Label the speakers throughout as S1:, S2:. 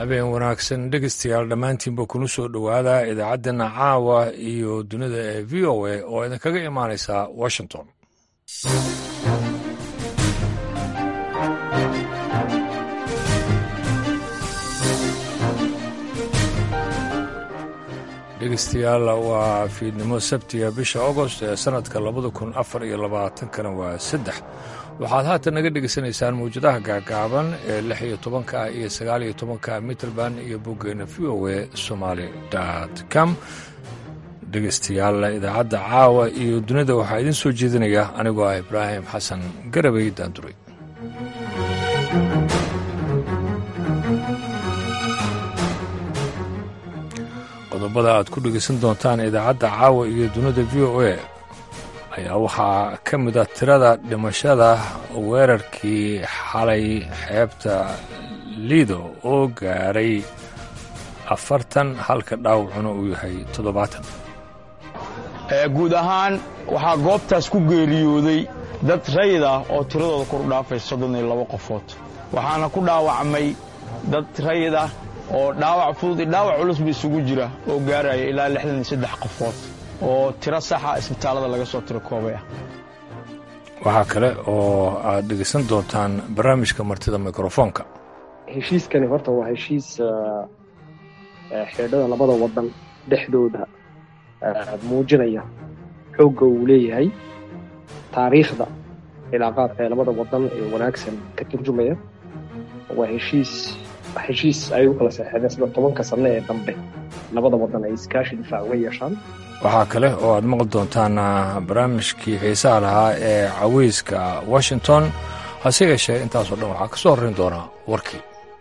S1: habeen wanaagsan dhegeystayaal dhammaantiinba kuna soo dhowaada idaacaddeenna caawa iyo dunida ee v o a oo idinkaga imaanaysa washington dhegeystayaal waa fiidnimo sabtiga bisha agost ee sannadka labada kun afar iyo labaatankana waa saddex waxaad haatan naga dhegeysanaysaan mawjadaha gaagaaban ee lix iyo tobanka iyo sagaal iyo tobanka mitrband iyo boggeena v o a somaali com dhegeystayaal idaacadda caawa iyo dunida waxaa idiin soo jeedinaya anigoo ah ibraahim xasan garabay daanduray qodobada aad ku dhegeysan doontaan idaacadda caawa iyo dunida v o a ayaa waxaa ka mid ah tirada dhimashada weerarkii xalay xeebta liido oo gaaray afartan halka dhaawacuna uu yahay toddobaatan
S2: guud ahaan waxaa goobtaas ku geeriyooday dad rayid ah oo tiradooda kor u dhaafay soddon iyo labo qofood waxaana ku dhaawacmay dad rayid ah oo dhaawac fudud iyo dhaawac culus ba isugu jira oo gaaraya ilaa lixdan iyo saddex qofood oo tiro saxa isbitaallada laga soo tiro koobay ah
S1: waxaa kale oo aad dhegeysan doontaan barnaamijka martida mikrofoonka
S3: heshiiskani horta waa heshiis xeedhada labada wadan dhexdooda muujinaya xoogga uu leeyahay taariikhda cilaaqaadka ee labada wadan ee wanaagsan ka turjumaya waa heshiis heshiis ay u kala seexdeen sida tobanka sanno ee dambe labada wadan ay iskaashi difaac uga yeeshaan
S1: waxaa kale oo aad maqli doontaan barnaamijkii xiisaha lahaa ee caweyska washington hase yeeshee intaasoo dhan waxaa ka soo horrayn doonaa warkii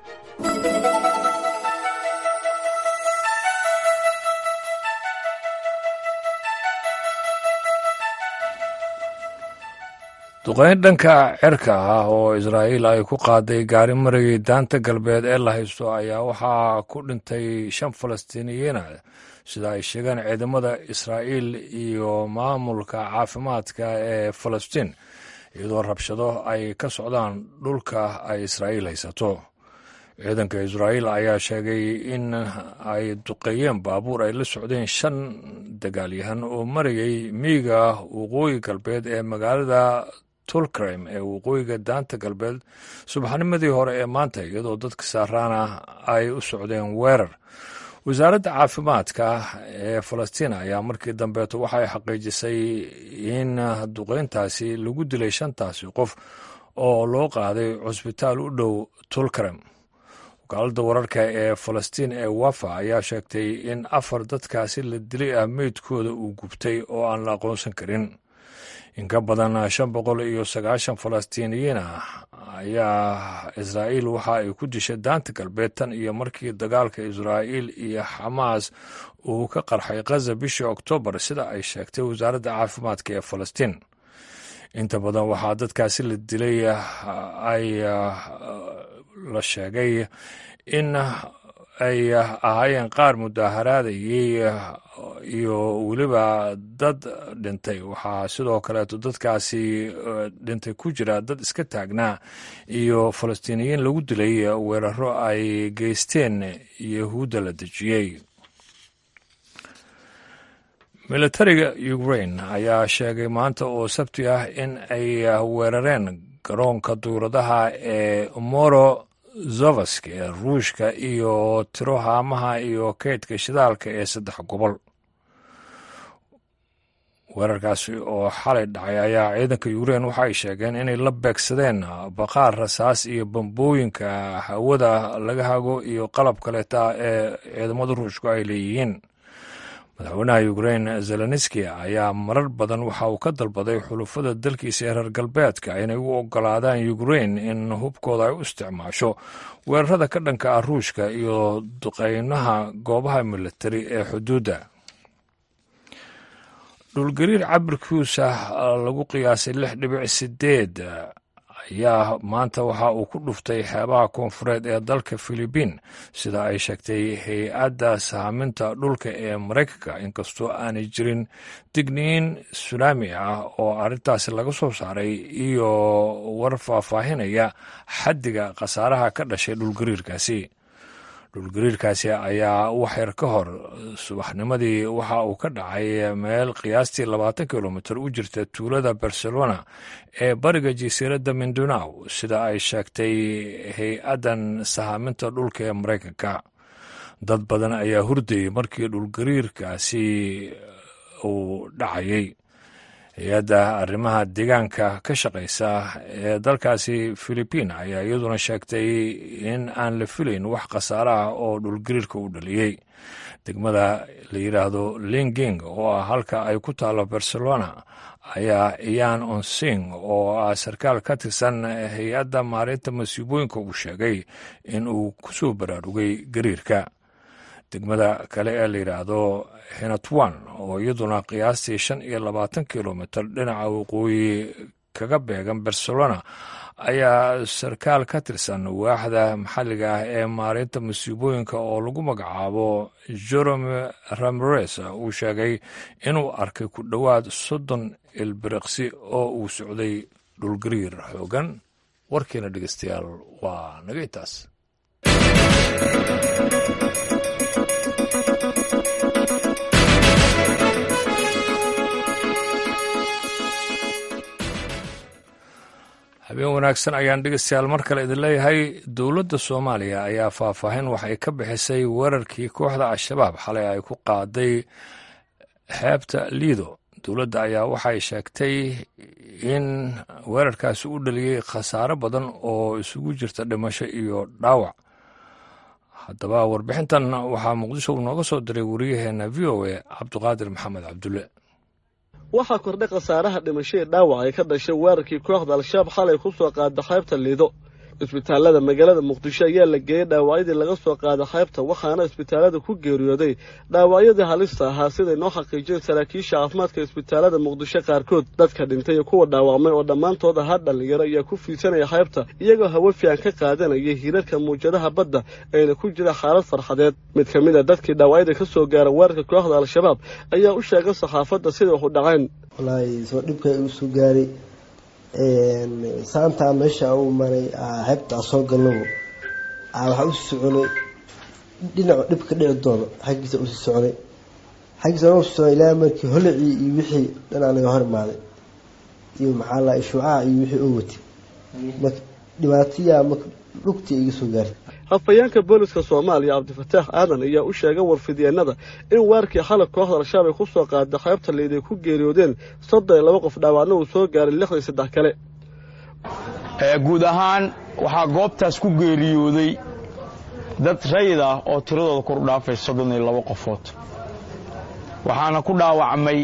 S1: duqayn dhanka cerka ah oo israa'iil ay ku qaaday gaari marayay daanta galbeed ee la haysto ayaa waxaa ku dhintay shan falastiiniyiina sida ay sheegeen ciidamada israa'iil iyo maamulka caafimaadka ee falastiin iyadoo rabshado ay ka socdaan dhulka ay israa'iil haysato ciidanka israa'iil ayaa sheegay in ay duqeeyeen baabuur ay la socdeen shan dagaalyahan oo marayay miiga waqooyi galbeed ee magaalada tulkrem ee waqooyiga daanta galbeed subaxnimadii hore ee maanta iyadoo dadka saaraana ay u socdeen weerar wasaaradda caafimaadka ee falastiin ayaa markii dambeeto waxay xaqiijisay in duqeyntaasi lagu dilay shantaasi qof oo loo qaaday cusbitaal u dhow tulkrem wakaaladda wararka ee falastiin ee wafa ayaa sheegtay in afar dadkaasi la dilay ah meydkooda uu gubtay oo aan la aqoonsan karin in ka badan shan boqol iyo sagaashan falastiiniyiin ah ayaa israa'iil waxa ay ku dishay daanta galbeed tan iyo markii dagaalka israa'iil iyo xamaas uu ka qarxay khaza bishii oktoobar sida ay sheegtay wasaaradda caafimaadka ee falastiin inta badan waxaa dadkaasi la dilay ay la sheegay in ay ahaayeen qaar mudaaharaadayey iyo weliba dad dhintay waxaa sidoo kaleeto dadkaasi dhintay ku jira dad iska taagnaa iyo falastiiniyiin lagu dilay weeraro ay geysteen yahuudda la dejiyey militariga ukrain ayaa sheegay maanta oo sabti ah in ay weerareen garoonka duuradaha ee moro zovask ee ruushka iyo tiro haamaha iyo keydka shidaalka ee saddex gobol weerarkaasi oo xalay dhacay ayaa ciidanka ukrein waxa ay sheegeen inay la beegsadeen baqaar rasaas iyo bambooyinka hawada laga hago iyo qalab kaleeta ee ciidamada ruushku ay leeyihiin madaxweynaha ukrein zelenski ayaa marar badan waxa uu ka dalbaday xulufada dalkiisa ee reer galbeedka inay u ogolaadaan ukrein in hubkooda ay u isticmaasho weerarada ka dhanka ah ruushka iyo duqeynaha goobaha militari ee xuduudda dhulgariir cabirkiisa lagu qiyaasay lix dhibic sideed ayaa maanta waxa uu ku dhuftay xeebaha koonfureed ee dalka filibiin sida ay sheegtay hay-adda saaminta dhulka ee maraykanka inkastoo aanay jirin digniin sunaami ah oo arrintaasi laga soo saaray iyo war faahfaahinaya xaddiga khasaaraha ka dhashay dhulgariirkaasi dhulgariirkaasi ayaa waxyar ka hor subaxnimadii waxa uu ka dhacay meel qiyaastii labaatan kilomitir u jirta tuulada barcelona ee bariga jasiiradda mindonaw sida ay sheegtay hay-addan sahaaminta dhulka ee maraykanka dad badan ayaa hurdayay markii dhulgariirkaasi uu dhacayay hay-adda arrimaha deegaanka ka shaqaysa ee dalkaasi filibiin ayaa iyaduna sheegtay in aan la filayn wax khasaare ah oo dhulgariirka u dhaliyey degmada la yidhaahdo linging oo ah halka ay ku taalo barcelona ayaa iyan onsing oo ah sarkaal ka tirsan hay-adda maareynta masiibooyinka uu sheegay in uu ku soo baraarugay gariirka degmada kale ee la yidhaahdo henatwan oo iyaduna qiyaastii shan iyo labaatan kilomitir dhinaca waqooyi kaga beegan barcelona ayaa sarkaal ka tirsan waaxda maxalliga ah ee maareynta masiibooyinka oo lagu magacaabo jerome ramirez uu sheegay inuu arkay ku dhowaad soddon ilbiriqsi oo uu socday dhulgariir xoogan warkiina dhegeystayaal waa naga intaas habeen wanaagsan ayaan dhegeystayaal mar kale idin leeyahay dowladda soomaaliya ayaa faahfaahin waxay ka bixisay weerarkii kooxda al-shabaab xalay ay ku qaaday xeebta liido dowladda ayaa waxay sheegtay in weerarkaasi u dhaliyey khasaare badan oo isugu jirta dhimasho iyo dhaawac haddaba warbixintan waxaa muqdisho uu nooga soo diray wariyaheenna v o a cabduqaadir maxamed cabdulle
S4: waxaa kordhay khasaaraha dhimashadii dhaawac ay ka dhashay weerarkii kooxda al-shabaab xalay ku soo qaada xeybta liido isbitaalada magaalada muqdisho ayaa la geeyey dhaawacyadii laga soo qaada xeybta waxaana isbitaalada ku geeriyooday dhaawacyadii halista ahaa siday noo xaqiijiyeen saraakiisha caafimaadka isbitaalada muqdisho qaarkood dadka dhintay iyo kuwa dhaawacmay oo dhammaantood ahaa dhallinyaro ayaa ku fiidsanaya xeybta iyagoo hawo fiican ka qaadanaya hirarka muwjadaha badda ayna ku jira xaalad farxadeed mid ka mid a dadkii dhaawacyada ka soo gaara weerarka kooxda al-shabaab ayaa u sheegay saxaafadda siday wax u dhaceen
S5: wallaahi soo dhibka igu soo gaaray saantaa meesha u maray xeebtaa soo galnabo waxaa usii soconay dhinacu dhibka dhici doono xaggiisa usii soconay xaggiisa usii soconay ilaa markii holicii iyo wixii dhanaa naga hor imaaday iyo maxaa la shuucaha iyo wixii oo watay marka dhibaatayaa marka dhugtii iga soo gaartay
S4: hafayeenka booliska soomaaliya cabdifataax aadan ayaa u sheegay warfidyeenada in weerarkii xalab kooxda al-shabaab ay ku soo qaada xeebta liid ay ku geeriyoodeen soddon iyo laba qof dhaawacna uu soo gaaray lixdan iyo saddex kale
S2: guud ahaan waxaa goobtaas ku geeriyooday dad rayid ah oo tiradooda kor u dhaafay soddon iyo laba qofood waxaana ku dhaawacmay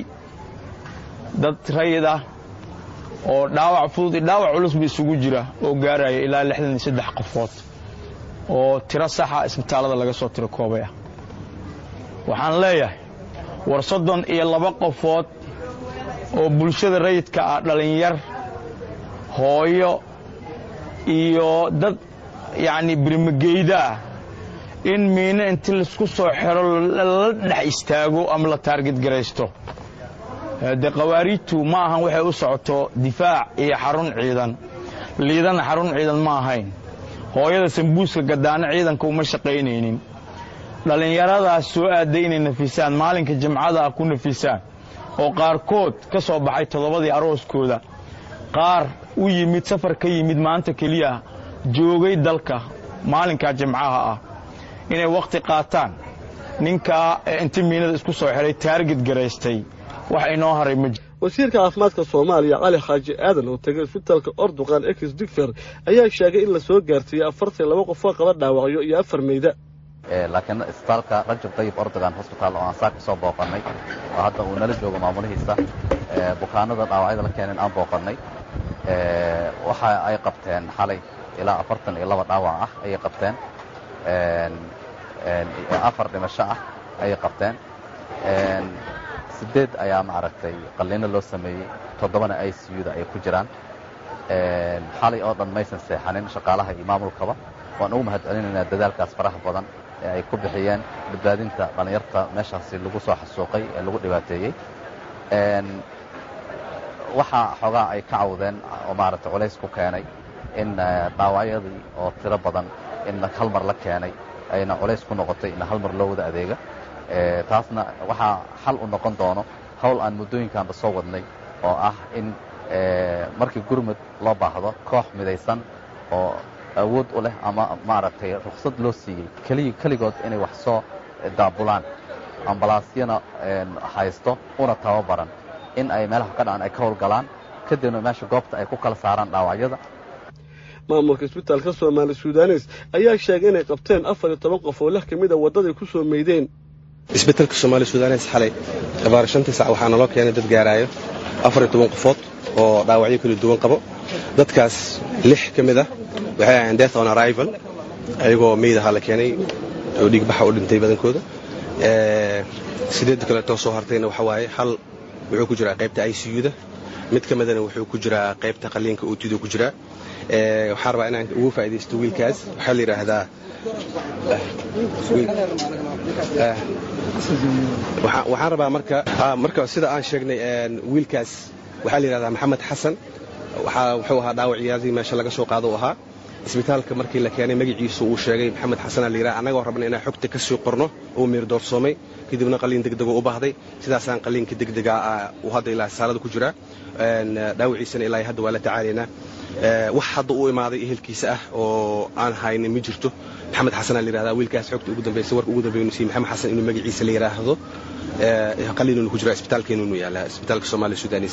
S2: dad rayid ah oo dhaawac fudud iyo dhaawac culus ba isugu jira oo gaaraya ilaa lixdan iyo saddex qofood oo tiro saxa isbitaallada laga soo tiro koobay ah waxaan leeyahay war soddon iyo laba qofood oo bulshada rayidka ah dhallinyar hooyo iyo dad yacnii birmageyda ah in miino inti laisku soo xiro la dhex istaago ama la taarged garaysto dee khawaariijtu ma ahan waxay u socoto difaac iyo xarun ciidan liidana xarun ciidan ma ahayn hooyada sambuuska gadaano ciidanka uma shaqaynaynin dhallinyaradaas soo aaday inay nafisaan maalinka jimcada ah ku nafisaan oo qaarkood ka soo baxay toddobadii arooskooda qaar u yimid safar ka yimid maanta keliya joogay dalka maalinkaa jimcaha ah inay wakhti qaataan ninkaa inti miinada isku soo xidhay taarged garaystay wax inoo haray ma jiro
S4: wasiirka caafimaadka soomaaliya cali xaaji aadan oo tegay isbitaalka orduqan ex digfer ayaa sheegay in la soo gaarsiiyey afartan laba qofoo qaba dhaawacyo iyo afar meyda
S6: laakiin isbitaalka rajab dayib ordogan hosbitaal oo aan saa ka soo booqannay oo hadda uu nala joogo maamulihiisa bukaanada dhaawacyada la keeneen aan booqannay waxa ay qabteen xalay ilaa afartan iyo laba dhaawac ah ayay qabteen afar dhimasho ah ayay qabteen sideed ayaa maaragtay qalliino loo sameeyey toddobana i c u da ay ku jiraan xalay oo dhan maysan seexanin shaqaalaha iyo maamulkaba waan ugu mahad celinaynaa dadaalkaas faraha badan ee ay ku bixiyeen badbaadinta dhallinyarta meeshaasi lagu soo xasuuqay ee lagu dhibaateeyey waxaa xoogaa ay ka cawdeen oo maaragtay culays ku keenay in dhaawacyadii oo tiro badan in hal mar la keenay ayna culays ku noqotay in hal mar loo wada adeega taasna waxaa xal u noqon doono hawl aan muddooyinkaanba soo wadnay oo ah in markii gurmud loo baahdo koox midaysan oo awood u leh ama maaragtay ruksad loo siiyey keliya keligood inay wax soo daabulaan ambalaasyana haysto una tababaran in ay meelaha ka dhacan ay ka howlgalaan kadibna meesha goobta ay ku kala saaraan dhaawacyada
S4: maamulka isbitaalka soomaali sudanes ayaa sheegay inay qabteen afar iyo toban qof oo lix ka mid a waddaday ku soo meydeen
S7: isbitaalka soomaali sudanes xalay abaar shantii sac waxaa naloo keenay dad gaaraayo afar iyo toban qofood oo dhaawacyo kala duwan qabo dadkaas lix ka mid ah waxay ahayn death on arrival ayagoo meyd ahaa la keenay oo dhiigbaxa u dhintay badankooda sideedda kaleetoo soo hartayna waxa waaye hal wuxuu ku jiraa qaybta i c u-da mid ka midana wuxuu ku jiraa qaybta qaliinka ootidu ku jiraa waxaan rabaa inaan ugu faa'idaysto wiilkaas waxaa la yidhaahdaa waxaan rabaa marka marka sida aan sheegnay wiilkaas waxaa la yidhahdaa maxamed xasan wuxuu ahaa dhaawacyadii meesha laga soo qaado u ahaa isbitaalka markii la keenay magaciisu uu sheegay maxamed xasan aa layidhaha annagoo rabna inaan xogta ka sii qorno uu miirdoorsoomay kadibna qaliin degdego u baahday sidaasaan qaliinka degdega uu hadda ilaa saalada ku jiraa dhaawaciisana ilaa hadda waa la tacaalaynaa wax hadda u imaaday ehelkiisa ah oo aan haynin ma jirto maxamed xasan aa layidhahdaa wiilkaas xogta ugu dambaysa warka ugu dambeeynu siiyey maxamed xasan inuu magaciisa la yidhaahdo qaliinunu ku jira isbitaalkeenunu yaala isbitaalka soomaaliya sudanis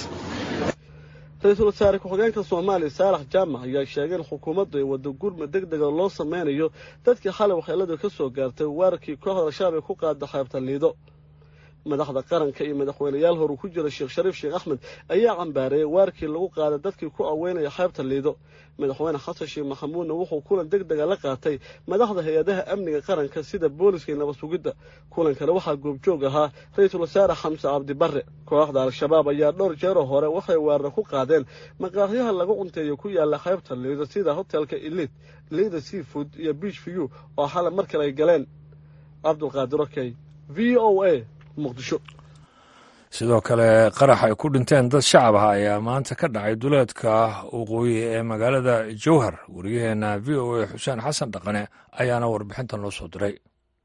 S4: ra-iisul wasaare ku-xigeenka soomaaliya saalax jaamac ayaa sheegay in xukuumaddu ay waddo gurmud deg dega loo sameynayo dadkii xalay waxyeeladu ka soo gaartay weerarkii kooxda al-shabaab ay ku qaada xeebta liido madaxda qaranka iyo madaxweyneyaal horu ku jira sheekh shariif sheekh axmed ayaa cambaareeyey weerarkii lagu qaaday dadkii ku aweynaya xeebta liido madaxweyne xasan sheekh maxamuudna wuxuu kulan deg dega la qaatay madaxda hay-adaha amniga qaranka sida booliska iyo nabad sugidda kulankana waxaa goobjoog ahaa ra-iisul wasaare xamse cabdi barre kooxda al-shabaab ayaa dhowr jeeroo hore waxay weerara ku qaadeen maqaaxyaha lagu cunteeyo ku yaala xeebta liido sida hotelka elid liida seafood iyo beach view oo xalay mar kale ay galeen cabdulqaadir okey v o a muqdisho
S1: sidoo kale qarax ay ku dhinteen dad shacab ah ayaa maanta ka dhacay duleedka waqooyi ee magaalada jowhar wariyaheenna v o a xuseen xasan dhaqane ayaana warbixintan loo soo diray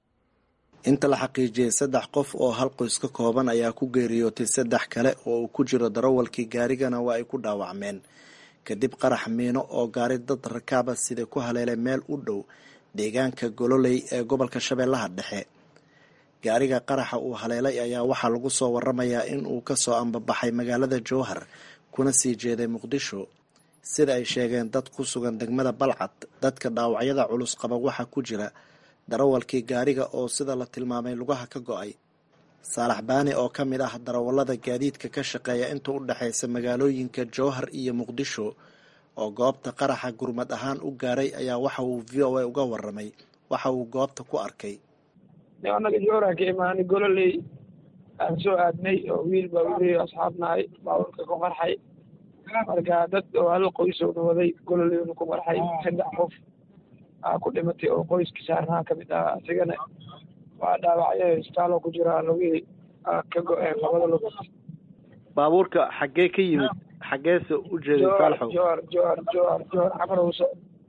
S8: inta la xaqiijiyey saddex qof oo hal qoys ka kooban ayaa ku geeriyootay saddex kale oo uu ku jiro darawalkii gaarigana waa ay ku dhaawacmeen kadib qarax miino oo gaari dad rakaaba sida ku haleelay meel u dhow deegaanka gololey ee gobolka shabeellaha dhexe gaariga qaraxa uu haleelay ayaa waxaa lagu soo waramayaa in uu kasoo ambabaxay magaalada jowhar kuna sii jeeday muqdisho sida ay sheegeen dad ku sugan degmada balcad dadka dhaawacyada culus qaba waxaa ku jira darawalkii gaariga oo sida la tilmaamay lugaha ka go-ay saalax baani oo ka mid ah darawallada gaadiidka ka shaqeeya inta u dhexaysa magaalooyinka jowhar iyo muqdisho oo goobta qaraxa gurmad ahaan u gaaray ayaa waxa uu v o a uga waramay waxa uu goobta ku arkay
S9: anaga jooraa ka imaanay gololey aan soo aadnay oo wiil baa wili asxaabnahay baaburka ku qarxay marka dad oo hal qoysowna waday gololeyna ku qarxay saddex qof aa ku dhimatay oo qoyskii saarnaha ka mid ah asigana waa dhaawacyo isbitaaloo ku jiraa lugihii ka go-een labada lugood
S8: baabuurka xaggee ka yimid xaggeese u jeeday saalaxow
S9: jowar jowar jowar jowar xamarowso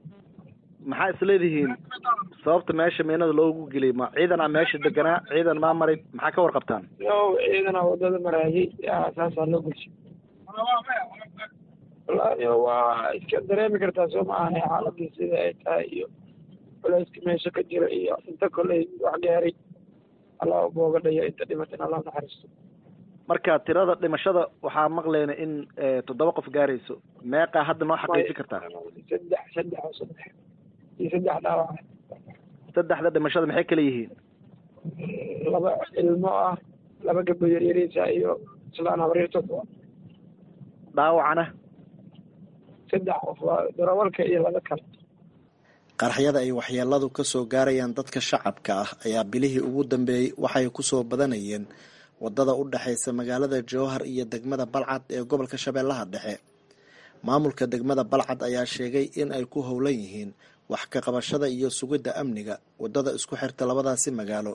S8: maxaa isleedihiin sababta meesha meenada loogu geliyay ma ciidanaa meesha deganaa ciidan maa maray maxaa ka warqabtaan
S9: yo ciidanaa wadada maraayay saasaa loo gelshay wallaahi waa iska dareemi kartaa soo ma ahane xaaladii sida ay tahay iyo culayska meesha ka jira iyo inta koley wax gaaray allah booga dhaya inta dhimatin allah naxariisto
S8: marka tirada dhimashada waxaa maqleyna in toddoba qof gaarayso meeqaa hadda noo xaqiijin kartaa
S9: saddex saddex oo saddex iyo saddex dhaawac
S8: saddexda dhimashada maxay kala yihiin
S9: laba ilmo ah laba gabdho yaryariisa iyo islaan habriirtood
S8: dhaawacana
S9: saddex qof waa darawalka iyo laba kale
S8: qaraxyada ay waxyeeladu ka soo gaarayaan dadka shacabka ah ayaa bilihii ugu dambeeyey waxay kusoo badanayeen wadada u dhexaysa magaalada jowhar iyo degmada balcad ee gobolka shabeellaha dhexe maamulka degmada balcad ayaa sheegay in ay ku howlan yihiin wax ka qabashada iyo sugidda amniga wadada isku xirta labadaasi magaalo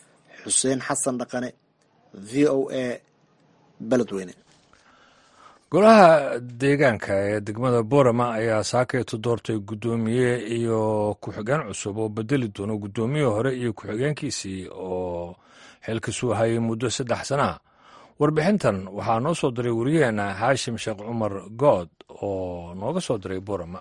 S8: xuseen xasan dhaqane v o a beledweyne
S1: golaha deegaanka ee degmada borama ayaa saakayto doortay guddoomiye iyo ku-xigeen cusub oo bedeli doono guddoomiyihii hore iyo ku-xigeenkiisii oo xilkasuu hayay muddo saddex sanaha warbixintan waxaa noo soo diray wariyaheenna xaashim sheekh cumar good oo nooga soo diray borama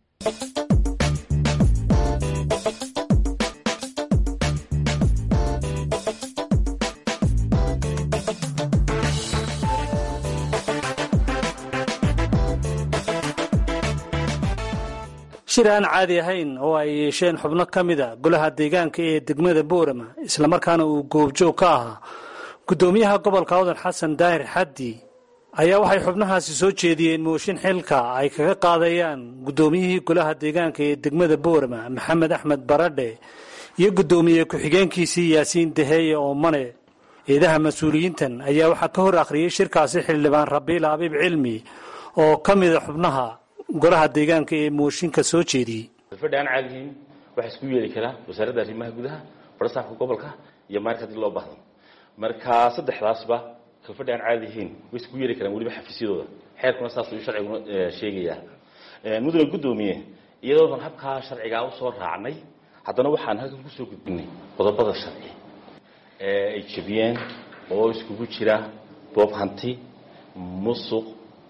S10: shir aan caadi ahayn oo ay yeesheen xubno ka mida golaha deegaanka ee degmada boorama islamarkaana uu goobjoog ka ahaa guddoomiyaha gobolka awdan xasan daahir xaddi ayaa waxay xubnahaasi soo jeediyeen mooshin xilka ay kaga qaadayaan guddoomiyihii golaha deegaanka ee degmada boorama maxamed axmed baradhe iyo guddoomiye ku-xigeenkiisii yaasiin daheeye oo mane eedaha mas-uuliyiintan ayaa waxaa ka hor akhriyey shirkaasi xildhibaan rabiil abiib cilmi oo ka mida xubnaha golaha deegaanka ee mooshinka soo jeediyey
S11: fadhi aan caadihiin waxaa isku yeeli karaa wasaaradda arrimaha gudaha barasaafka gobolka iyo maarka haddii loo baahdo marka saddexdaasba kalfadhi aan caadihiin way isku yeeli karaan weliba xafiisyadooda xeerkuna saas ayuu sharciguna sheegayaa mudane guddoomiye iyadoodan habkaa sharcigaa usoo raacnay haddana waxaan halkan kusoo gudbinay qodobada sharci ee ay jebiyeen oo iskugu jira boob hanti musuq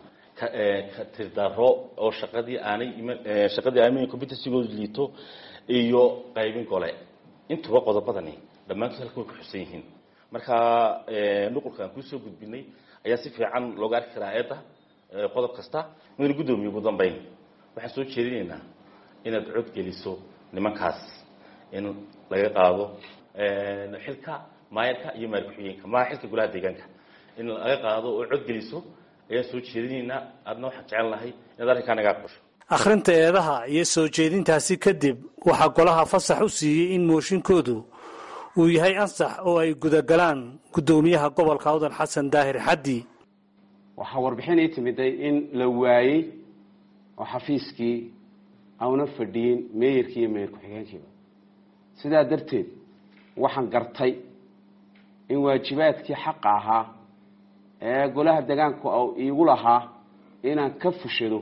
S11: tirdaro oo shaqadii aanay shaqadii aanay competency-goodu liito iyo qaybin gole intuba qodobadani dhammaantood halkan way ku xusan yihiin marka nuqulka aan kuusoo gudbinay ayaa si fiican looga arki karaa eedda qodob kasta mudane guddoomiye ugu dambeyn waxaan soo jeedinaynaa inaad cod geliso nimankaas in laga qaado xilka maayarka iyo maayar ku-xigeenka maa xilka golaha deegaanka in laga qaado oo cod geliso ayaan soo jeedinaynaa aadna waxaan jecel lahay inaad arrinkaa naga aqbasho
S10: akhrinta eedaha iyo soo jeedintaasi kadib waxaa golaha fasax u siiyey in mooshinkoodu uu yahay ansax oo ay gudagalaan guddoomiyaha gobolka awdan xasan daahir xaddi
S12: waxaa warbixin ii timiday in la waayey oo xafiiskii auna fadhiyin meeyarkii iyo meeyar ku-xigeenkiiba sidaa darteed waxaan gartay in waajibaadkii xaqa ahaa ee golaha degaanku iigu lahaa inaan ka fushado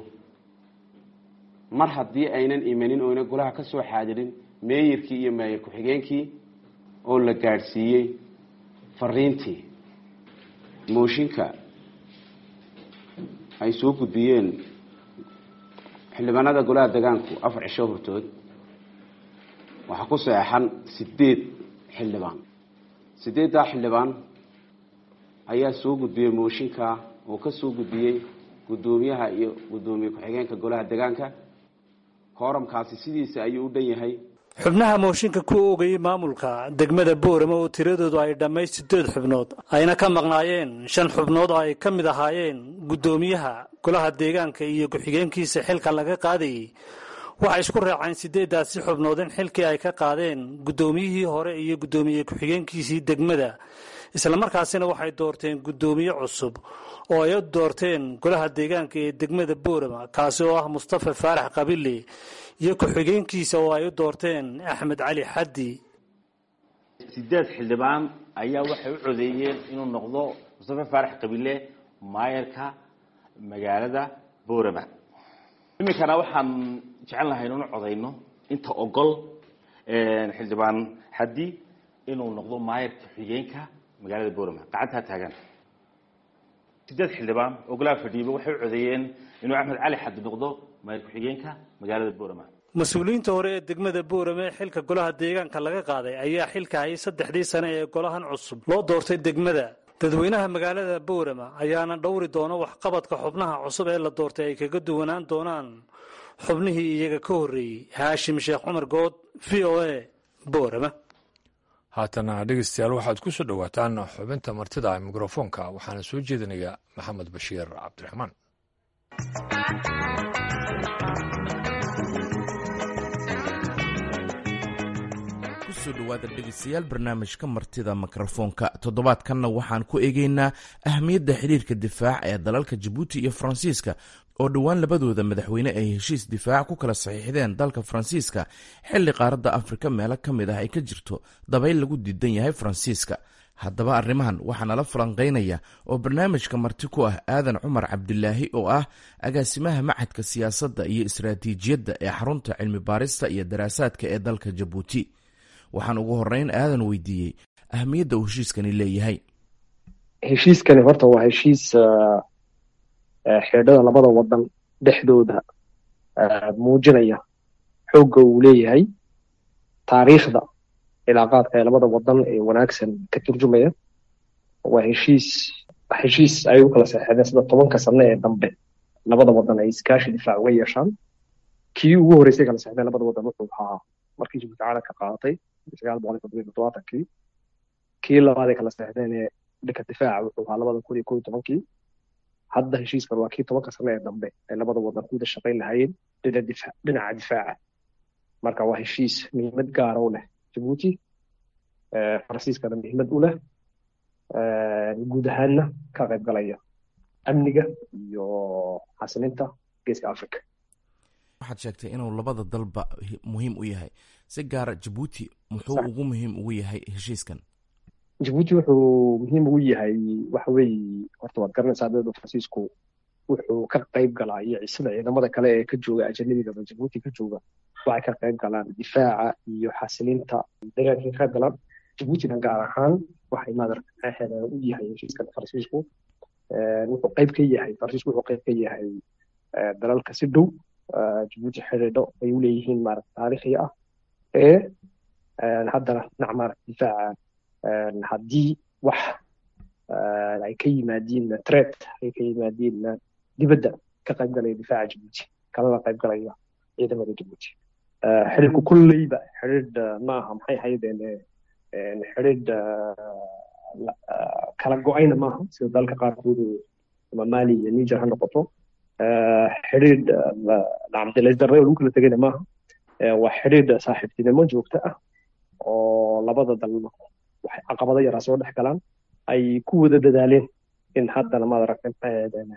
S12: mar haddii aynan imanin oyna golaha ka soo xaadirin meeyarkii iyo meeyar ku-xigeenkii oo la gaadhsiiyey fariintii mooshinka ay soo gudbiyeen xildhibaanada golaha degaanku afar cisho hortood waxaa ku saxeexan sideed xildhibaan sideeddaa xildhibaan ayaa soo gudbiyey mooshinka oo ka soo gudbiyey guddoomiyaha iyo guddoomiye ku-xigeenka golaha degaanka kooramkaasi sidiisa ayuu u dhan yahay
S10: xubnaha mooshinka ku oogayey maamulka degmada boorama oo tiradoodu ay dhammayd sideed xubnood ayna ka maqnaayeen shan xubnood oo ay ka mid ahaayeen guddoomiyaha golaha deegaanka iyo ku-xigeenkiisa xilka laga qaadayey waxay isku raaceen sideeddaasi xubnood in xilkii ay ka qaadeen guddoomiyihii hore iyo guddoomiye ku-xigeenkiisii degmada islamarkaasina waxay doorteen guddoomiye cusub oo ay doorteen golaha deegaanka ee degmada boorama kaasi oo ah mustafa faarax qabile iyo ku-xigeenkiisa oo ay u doorteen axmed cali xaddi
S11: sideed xildhibaan ayaa waxay u codeeyeen inuu noqdo mustafa faarax qabile maayarka magaalada boorama iminkana waxaan jecel lahay inunu codayno inta ogol xildhibaan xaddi inuu noqdo maayarka xigeenka magaalada boorama gacantaa taagan sideed xildhibaan oo golaha fadhiiba waxay u codeeyeen inuu axmed cali xaddi noqdo maayar ku-xigeenka magaalada boorama
S10: mas-uuliyiinta hore ee degmada boorame ee xilka golaha deegaanka laga qaaday ayaa xilka hayay saddexdii sane ee golahan cusub loo doortay degmada dadweynaha magaalada boorama ayaana dhowri doona waxqabadka xubnaha cusub ee la doortay ay kaga duwanaan doonaan xubnihii iyaga ka horreeyey haashim sheekh cumar good v o a boorama
S1: haatana dhegeystayaal waxaad ku soo dhowaataan xubinta martida mikrofoonka waxaana soo jeedinaya maxamed bashiir cabdiraxmaan
S13: kusoo dhowaada dhegeystayaal barnaamijka martida mikrofoonka toddobaadkanna waxaan ku eegeynaa ahmiyadda xiriirka difaac ee dalalka jabuuti iyo faransiiska oo dhowaan labadooda madaxweyne ay heshiis difaac ku kala saxiixdeen dalka faransiiska xilli qaaradda afrika meelo ka mid ah ay ka jirto dabayl lagu diidan yahay faransiiska haddaba arrimahan waxaa nala falanqaynaya oo barnaamijka marti ku ah aadan cumar cabdilaahi oo ah agaasimaha macadka siyaasadda iyo istaraatiijiyadda ee xarunta cilmi baarista iyo daraasaadka ee dalka jabuuti waxaan ugu horeyn aadan weydiiyey ahmiyadda uu heshiiskani leeyahay
S3: heshiiskani horta waa heshiis xeedhada labada wadan dhexdooda muujinaya xoogga uu leeyahay taariikhda cilaaqaadka ee labada wadan ee wanaagsan ka turjumaya waa heshiis heshiis ay u kala saxeexdeen sida tobanka sano ee dambe labada wadan ay iskaashi difaac uga yeeshaan kii ugu horreysay kala saxeexdeen labada wadan wuxuu ahaa markii jabuuti caalamka qaadatay sagaal boqol iyo toddoba iyo toddobaatankii kii labaad ay kala saxeexdeen ee dhanka difaaca wuxuu ahaa labada kun iyo kow iyo tobankii hadda heshiiskan waa kii tobanka sano ee dambe ay labada wadan ku wada shaqayn lahaayeen dhinaca difaaca marka waa heshiis muhiimad gaara u leh jabuuti faransiiskana muhiimad u leh guud ahaanna ka qayb galaya amniga iyo xasilinta geeska africa
S13: waxaad sheegtay inuu labada dalba muhiim u yahay si gaara jabuuti muxuu ugu muhiim ugu yahay heshiiskan
S3: jabuuti wuxuu muhiim ugu yahay waxa weeye horta waad garanaysaa dowladda faransiisku wuxuu ka qayb galaa iyo sida ciidamada kale ee ka jooga ajanabiga jabuuti ka jooga waxay ka qayb galaan difaaca iyo xasilinta deegaankay ka qayb galaan jabuutina gaar ahaan waxay madarxeeda u yahay heshiiskan faransiisku wuxuu qayb ka yahay faransiisku wuxuu qayb ka yahay dalalka si dhow jabuuti xidhiidho ay u leeyihiin maarata taariikhi ah ee haddana dhinac maarata difaaca haddii wax ay ka yimaadiin tret ay ka yimaadiin dibadda ka qayb galaya difaaca jabuuti kalana qayb galaya ciidamada jabuuti xidhiidhku kolleyba xidhiidh maaha maxay haydeen xidhiidh kala go-ayna maaha sida dalka qaarkoodu ama mali iyo niger ha noqoto xidhiidh nacamdilaysdarre oo lagu kala tegayna maaha waa xidhiidh saaxiibtinimo joogto ah oo labada dal waxay caqabado yaraa soo dhex galaan ay ku wada dadaaleen in haddana maad aragtay maxay ahaydeen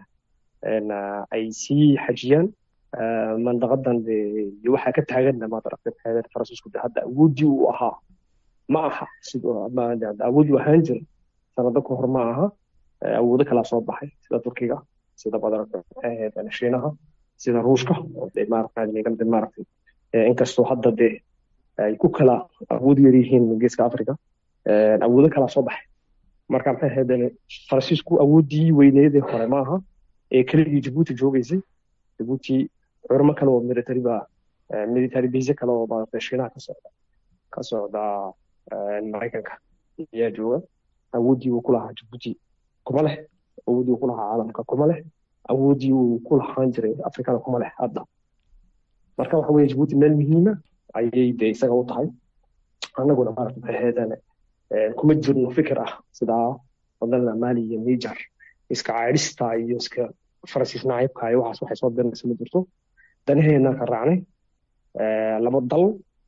S3: ay sii xajiyaan mandaqadan iyo waxaa ka taaganna maad aragtay maxay ahaydeen faransiisku de hadda awooddii uu ahaa ma aha sidoo awood uu ahaan jira sanado ka hor ma aha awoodo kalaa soo baxay sida turkiga sida maad aragtay maxay ahaydeen shiinaha sida ruushka oo de maaragtay maaragtay inkastoo hadda de ay ku kala awood yar yihiin geeska africa awoodo kalaa soo baxay marka maxay ahayd faransiisku awooddii weyneedii hore maaha ee keligii jabuuti joogeysay jabuuti xurmo kale oo military ba military base kale oo maaragtay shiinaha ka socda ka socda maraykanka ayaa jooga awooddii uu ku lahaa jabuuti kuma leh awooddii uu ku lahaa caalamka kuma leh awooddii uu ku lahaan jiray afrikada kuma leh hadda marka waxa weeye jabuuti meel muhiima ayay de isaga u tahay annaguna maaragta maxay ahaydeen kuma jirno fikir ah sidaa waddanada mali iyo niger iska caydhista iyo iska faransiis nacaybka iyo waxaas waxay soo dirinaysa ma jirto danaheena ka raacnay laba dal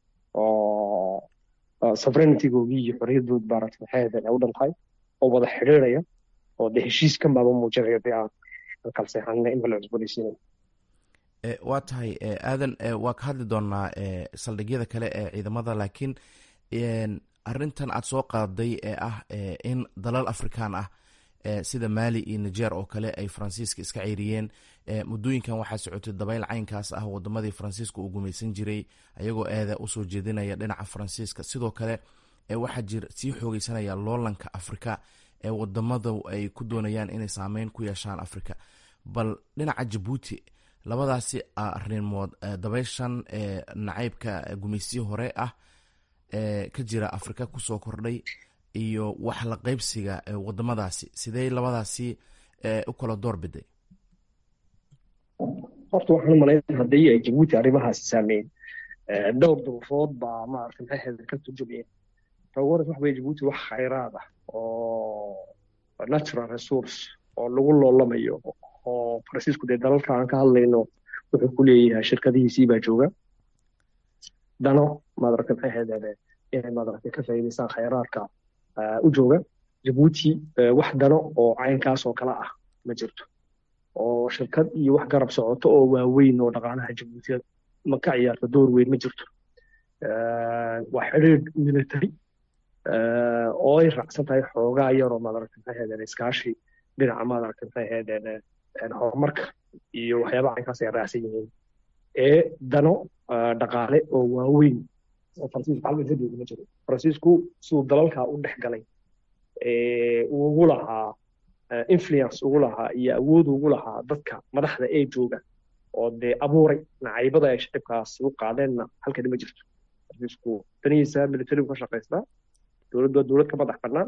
S3: oo sovereigntygoogii iyo xorriyadood maaragta maxay ahaydeen ay u dhan tahay oo wada xidhiidhaya oo de heshiiskan baaba muujinaya de aan kala seexanina in bala cusboonaysiinay
S13: waa tahay aadan waa ka hadli doonaa saldhigyada kale ee ciidamada laakiin arintan aad soo qaaday ee ah in dalal afrikaan ah sida mali iyo niger oo kale ay faransiiska iska ceyriyeen muddooyinkan waxaa socotay dabayl caynkaas ah wadamadii faransiiska uu gumaysan jiray ayagoo eeda usoo jeedinaya dhinaca faransiiska sidoo kale waxaa jir sii xoogeysanaya loolanka afrika ee wadamada ay ku doonayaan inay saameyn ku yeeshaan afrika bal dhinaca jabuuti labadaasi arimood dabayshan nacaybka gumaysiyi hore ah ee ka jira afrika kusoo kordhay iyo wax la qaybsiga wadamadaasi sidee labadaasi u kala door biday
S3: horta waxaan umalayn haddii ay jabuuti arrimahaasi saameyn dhowr duruufood baa maaragtay maxay ahayd ka turjumayeen tawaras waxa weye jabuuti wax khayraad ah oo natural resource oo lagu loolamayo oo faransiisku dee dalalka aan ka hadlayno wuxuu ku leeyahay shirkadihiisii baa jooga dano maad aragtay maxay ahayd inay madaragtay ka faa'iidaystaan khayraadka u jooga jabuuti wax dano oo caynkaas oo kale ah ma jirto oo shirkad iyo wax garab socoto oo waaweyn oo dhaqaalaha jabuutiya ma ka ciyaarto door weyn ma jirto waa xidhiidh military oo ay raacsan tahay xoogaa yaroo madaragtay maxay ahaydeen iskaashi dhinaca madaragtay maxay ahaydeen horumarka iyo waxyaabaha caynkaas ay raacsan yihiin ee dano dhaqaale oo waaweyn oo faransiisku halkan ka jooga ma jiro faransiisku siduu dalalkaa u dhex galay uu ugu lahaa influence ugu lahaa iyo awood ugu lahaa dadka madaxda ee jooga oo dee abuuray nacaybada ay shicibkaas u qaadeenna halkani ma jirto faransiisku danihiisa militarigu ka shaqaystaa dowladdu waa dowlad ka madax bannaan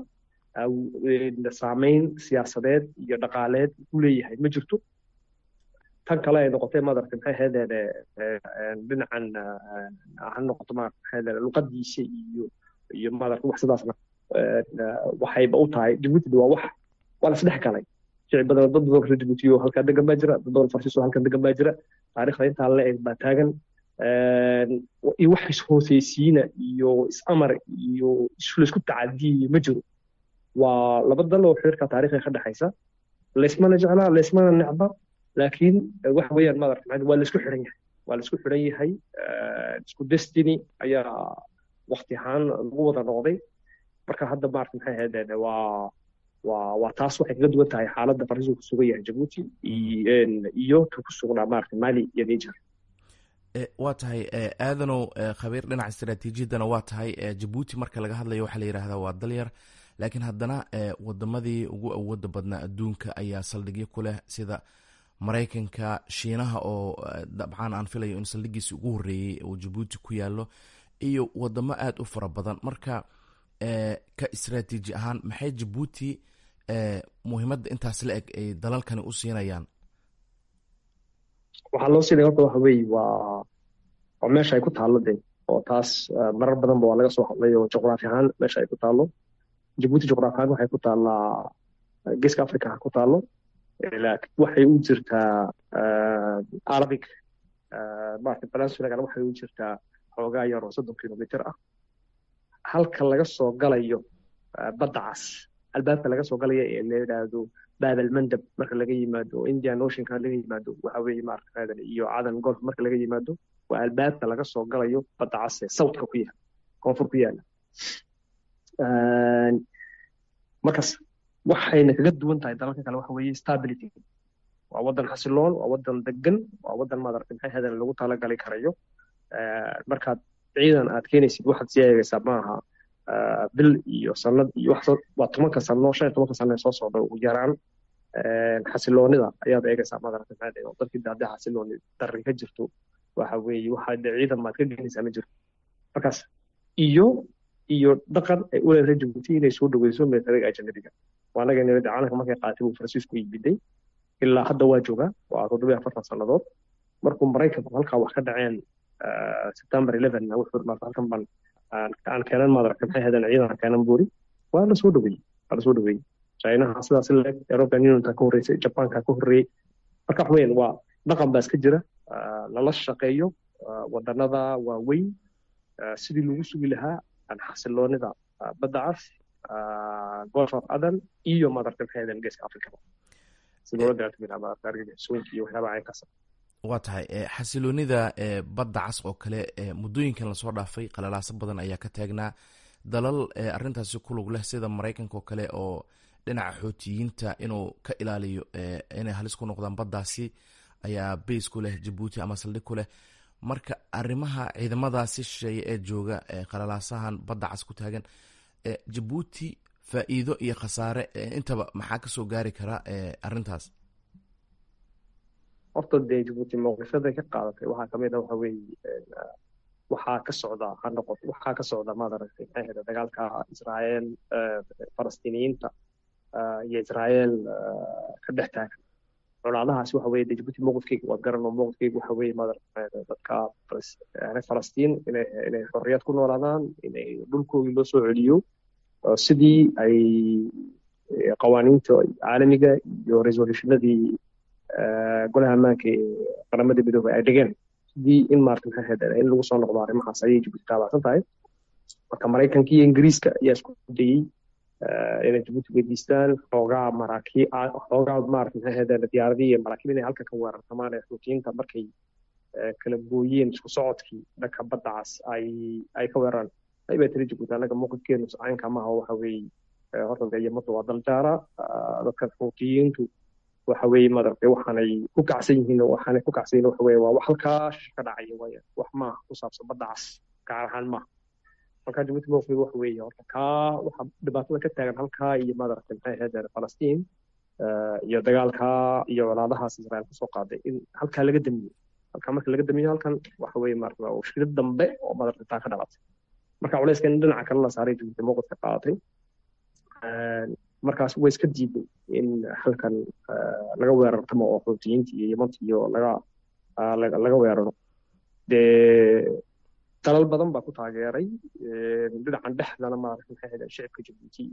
S3: saameyn siyaasadeed iyo dhaqaaleed u leeyahay ma jirto tan kale ay noqotay madarka maxay ahaydeen dhinacan ha noqoto maarata maxay ahaydeen luqadiisa iyo iyo madarka wax sidaasna waxayba u tahay jabuuti waa wax waa la isdhex galay shicib badan dad badan reer jabuuti oo halkaa degan baa jira dad badan farsiis oo halkan degan baa jira taariikhda intaa la eg baa taagan iyo wax is-hooseysiina iyo is-amar iyo laysku tacadiya ma jiro waa laba dal oo xiriirka taariikhiga ka dhexaysa laysmana jeclaa laysmana necba laakiin waxa weeyaan madarka maxay waa laysku xiran yahay waa laysku xiran yahay isku destiny ayaa waqti ahaan lagu wada noqday marka hadda maarata maxay ahaydeen waa waa waa taas waxay kaga duwan tahay xaaladda faransiisku ku sugan yahay jabuuti iyo ka ku sugnaa maarata mali iyo niger
S13: waa tahay aadanow khabiir dhinaca istaraatiijiyaddana waa tahay jabuuti marka laga hadlayo waxaa la yidhaahdaa waa dalyar laakiin haddana wadamadii ugu awooda badnaa adduunka ayaa saldhigyo ku leh sida maraykanka shiinaha oo dabcan aan filayo in saldhigiisi ugu horreeyey uu jabuuti ku yaallo iyo wadamo aada u fara badan marka ka istaraatiiji ahaan maxay jabuuti muhiimadda intaas la eg ay dalalkani u siinayaan
S3: waxaa loo siinaya horta waxa weeye waa waa meesha ay ku taallo de oo taas marar badanba waa laga soo hadlay oo juqraafi ahaan meesha ay ku taallo jabuuti juqraafi ahaan waxay ku taallaa geeska africa ha ku taallo waxay u jirtaa arabic maarata balansulagana waxay u jirtaa xoogaa yar oo soddon kilomitr ah halka laga soo galayo badda cas albaabka laga soo galaya ee la yidhaahdo baabal mandab marka laga yimaado indian oceanka laga yimaado waxa weeye maarata iyo cadan golf marka laga yimaado waa albaabka laga soo galayo badda cas ee southka ku yaala koonfur ku yaala markaas waxayna kaga duwan tahay dalalka kale waxa weeye stability waa waddan xasiloon waa waddan degan waa waddan madarata maxay hadan lagu talagali karayo markaad ciidan aad keenaysid waxaad sii eegaysaa maaha bil iyo sanad iyo wax waa tobanka sano shan iyo tobanka sano ee soo socda ugu yaraan xasiloonida ayaad eegaysaa madarata maxay oo dadkii haddii xasilooni darri ka jirto waxa weeye waxa de ciidan maad ka geenaysaa ma jirto markaas iyo iyo dhaqan ay u leedahay jabuuti inay soo dhaweyso militariga ajanabiga waa anaga nabadda caalamka markay qaatay buu faransiisku yimiday ilaa hadda waa joogaa waa toddobiyo afartan sannadood markuu maraykanku halkaa wax ka dhaceen september eleven wuxuu maarta halkan ban aan keenan madarata maxay hadeen ciidan keenan buuri waa la soo dhaweeyey waa la soo dhaweeyey chinaha sidaas leeg european unionka ka horreysay jabanka ka horreeyey marka wax weyn waa dhaqan baa iska jira lala shaqeeyo wadanada waaweyn sidii lagu sugi lahaa xasiloonida badda cas golf of adan iyo madarta maxay hadeen geeska africaba si loola dagaaltami iyo waxyaabaha caynkaas
S13: waa tahay xasiloonida badda cas oo kale muddooyinkan lasoo dhaafay qalalaaso badan ayaa ka taagnaa dalal arintaasi ku lug leh sida maraykanka oo kale oo dhinaca xootiyiinta inuu ka ilaaliyo inay halis ku noqdaan baddaasi ayaa bays ku leh jabuuti ama saldhig ku leh marka arrimaha ciidamadaasi shisheeye ee jooga qalalaasahan badda cas ku taagan jabuuti faa'iido iyo khasaare intaba maxaa kasoo gaari kara arrintaas
S3: horta dee jabuuti mowqifyaday ka qaadatay waxaa kamid a waxa weeye waxaa ka socda ha noqot waxaa ka socda maad aragtay maxay ahayd dagaalka israael falastiiniyiinta iyo israael ka dhex taagan colaadahaasi waxa weeye dee jabuuti mowqifkeyga waad garan oo mowqifkeyga waxa weeye maad aragtay dadka falastiin inay inay xorriyad ku noolaadaan inay dhulkoodii loo soo celiyo sidii ay qawaaniinta caalamiga iyo resolutionadii golaha ammaanka ee qaramada midoobay ay dhigeen sidii in maarata maxay ahayd in lagu soo noqdo arrimahaas ayay jabuuti taabacsan tahay marka maraykanka iyo ingiriiska ayaa isku dayey inay jabuuti weydiistaan xoogaa maraakiib xoogaa maarata maxay ahaydeen diyaaradii iyo maraakiib inay halka ka weerartamaan ee xuutiyiinta markay kala gooyeen isku socodkii dhanka badda cas ay ay ka weeraraan aybaa tiri jabuuti annaga mowqifkeenu caynka maaha waxa weeye horta dee yamadu waa dal jaara dadkan xuutiyiintu waxa weeye madaragtay waxaanay ku kacsan yihiin waxaanay ku kacsan yihiin waxa weeye waa wax halkaa ka dhacaya waaya wax maaha ku saabsan badda cas gaar ahaan maaha marka jabuuti mowqif waxa weeye horta kaa waxa dhibaatada ka taagan halkaa iyo madaragtay maxay ahayd falastiin iyo dagaalkaa iyo walaalahaas israel kusoo qaaday in halkaa laga damiyo halkaa marka laga damiyo halkan waxa weeye maarata waa mushkilad dambe oo madaragtay taa ka dhalatay marka culayska in dhinaca kale la saaray jabuuti mowqifka qaadatay markaas way iska diiday in halkan laga weerartamo oo xuutiyiinta iyo yamanta iyo laga laga weeraro dee dalal badan baa ku taageeray dhinacan dhexdana maarata maxay ahayd shicibka jabuuti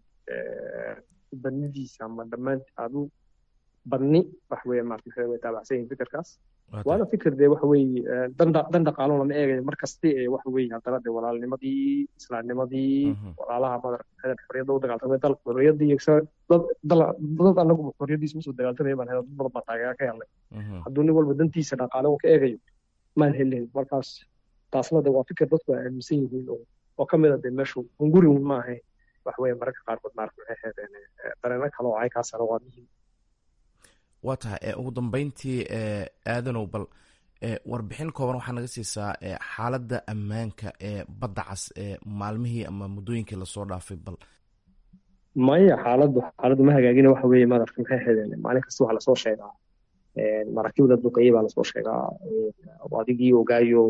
S3: badnidiisa ama dhammaan adu badni wax weeye maarata maxay way taabacsan yihiin fikirkaas waana fikir dee waxa weeye dan dhaqaalo lama eegayo mar kasti ee waxa weeye haddana dee walaalnimadii islaamnimadii walaalaha madarata xorriyadda u dagaaltamay dal xorriyadda iyo dad dad anagu xorriyaddiisa usoo dagaaltamaya baan helay dad badan baa taageera ka helnay hadduu nin walba dantiisa dhaqaale uu ka eegayo maan helin markaas taasna de waa fikir dadku ay aaminsan yihiin oo oo ka mid a dee meeshu hungurin maaha wax weeye mararka qaarkood maarata maxay ahaydeen dareeno kale oo aykaasana waa muhiim
S13: waa tahay ugu dambeyntii aadanow bal warbixin kooban waxaa naga siisaa xaaladda ammaanka ee badda cas ee maalmihii ama muddooyinkii lasoo dhaafay bal
S3: maya xaaladdu xaaladdu ma hagaagina waxa weeye madarka maxay ahaydeen maalin kasta waxaa lasoo sheegaa maraakiibda duqeeye baa lasoo sheegaa adigii ogaayo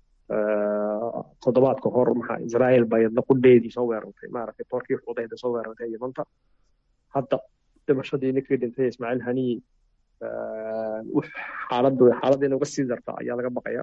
S3: toddobaadka hor maxaa israel bay naqudheedii soo weerartay maaragtay toorkii xudayda soo weerartay yamanta hadda dhimashadii ninkii dhintay ismaaciil haniyi xaaladdu xaaladda inay uga sii darta ayaa laga baqaya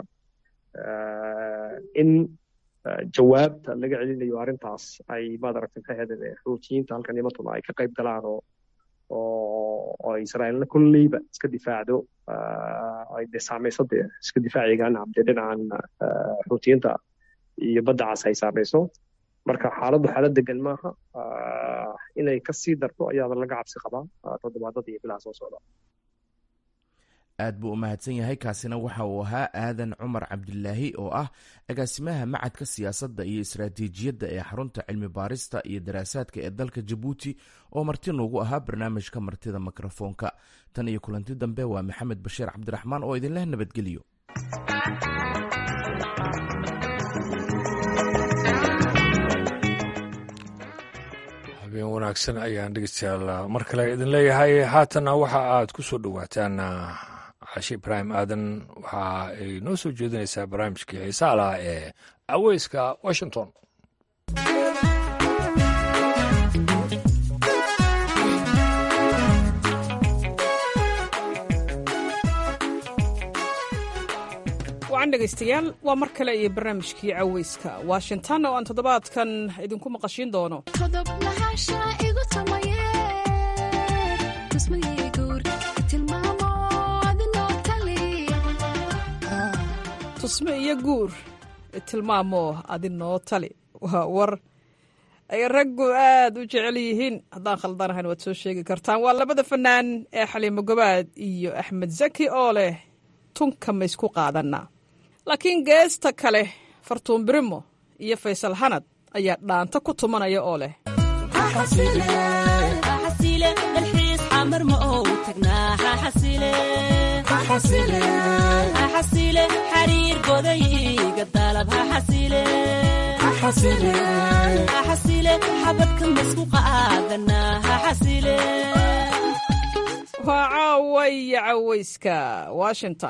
S3: in jawaabta laga celinayo arrintaas ay madaragtay maxay ahaydeen xuutiyiinta halkan yamantuna ay ka qayb galaan oo oo israa'iilna kolleyba iska difaacdo ay dee saamayso dee iska difaacigaan dee dhinacan xuutiyiinta iyo badda cas ay saamayso marka xaaladdu xaalad degan maaha inay ka sii darto ayaaba laga cabsi qabaa toddobaadada iyo bilaha soo socda
S13: aad buu u mahadsan yahay kaasina waxa uu ahaa aadan cumar cabdilaahi oo ah agaasimaha macadka siyaasadda iyo istaraatiijiyadda ee xarunta cilmi baarista iyo daraasaadka ee dalka jabuuti oo marti noogu ahaa barnaamijka martida mikrofoonka tan iyo kulanti dambe waa maxamed bashiir cabdiraxmaan oo idinleh nabadgeliyo
S1: habeen wanaagsan ayaan dhegeystayaal mar kale idin leeyahay haatanna waxa aad ku soo dhowaataan cashe ibraahim aadan waxa ay noo soo jeedinaysaa barnaamijkii xiisaa laha ee aweyska washington
S14: wacan dhegaystayaal waa mar kale iyo barnaamijkii caweyska washington oo aan toddobaadkan idinku maqashiin doono tusme iyo guur tilmaamo adinoo tali waa war ay raggu aad u jecel yihiin haddaan khaldanahayn waad soo sheegi kartaan waa labada fanaan ee xaliimo gobaad iyo axmed zaki oo leh tunka maysku qaadanaa laakiin geesta kale fartuun birimo iyo faysal hanad ayaa dhaanta ku tumanaya oo leh
S15: xariir godayga dalab xabadka masku
S14: waa caawaya caweyska washington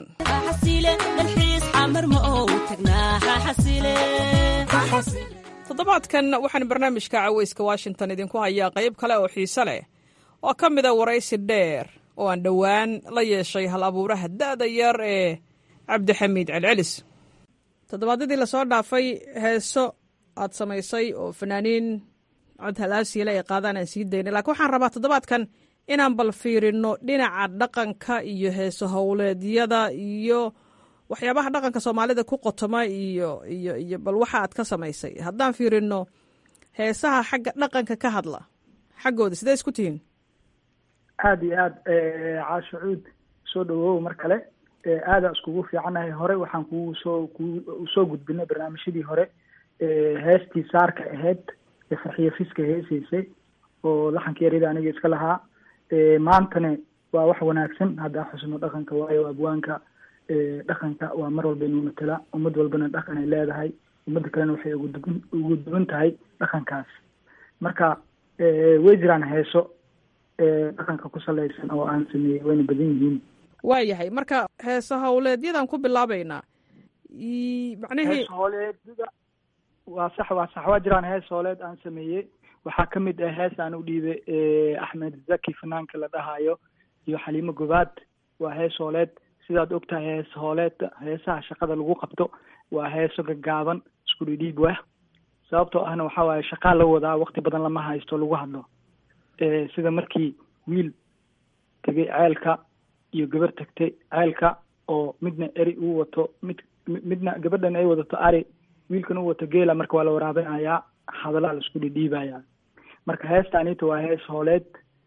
S14: toddobaadkan waxaan barnaamijka caweyska washington idinku hayaa qayb kale oo xiise leh oo ka mida waraysi dheer oo aan dhowaan la yeeshay hal abuuraha da'da yar ee cabdixamiid celcelis toddobaadyadii lasoo dhaafay heeso aad samaysay oo fanaaniin cod halaasiile ay qaadaan aan sii daynay laakiin waxaan rabaa toddobaadkan inaan bal fiirino dhinaca dhaqanka iyo heeso howleedyada iyo waxyaabaha dhaqanka soomaalida ku qotoma iyo iyo iyo bal waxa aad ka samaysay haddaan fiirino heesaha xagga dhaqanka ka hadla xaggooda sidee isku tihiin
S16: aada iyo aad caasho cuud soo dhawow mar kale aada iskugu fiicanahay hore waxaan kugu soo ku soo gudbinay barnaamijyadii hore heestii saarka ahayd ee farxiyo fiska heesaysay oo laxanka yarida aniga iska lahaa maantana waa wax wanaagsan haddaa xusno dhaqanka waayo abwaanka dhaqanka waa mar walba inuu matala ummad walbana dhaqan ay leedahay ummadda kalena waxay ugu dugan ugu duwan tahay dhaqankaas marka way jiraan heeso dhaqanka ku salaysan oo aan sameeyey wayna badan yihiin
S14: waayahay marka heesa howleedyadan ku bilaabeynaa macnihii
S16: hees hooleedyada waa sax waa sax waa jiraan hees hooleed aan sameeyey waxaa ka mid ah hees aan u dhiibay axmed zaki fanaanka la dhahayo iyo xaliimo gobaad waa hees hooleed sidaad ogtahay hees hooleedka heesaha shaqada lagu qabto waa heeso gaggaaban isku dhidhiib wah sababtoo ahna waxaa waaye shaqaa la wadaa waqti badan lama haysto lagu hadlo sida markii wiil tegay ceelka iyo gabar tagtay ceelka oo midna eri uu wato mid midna gabadhan ay wadato ari wiilkan uu wato geela marka waa la waraabinayaa hadallaa la isku dhidhiibayaa marka heesta anita waa hees hooleed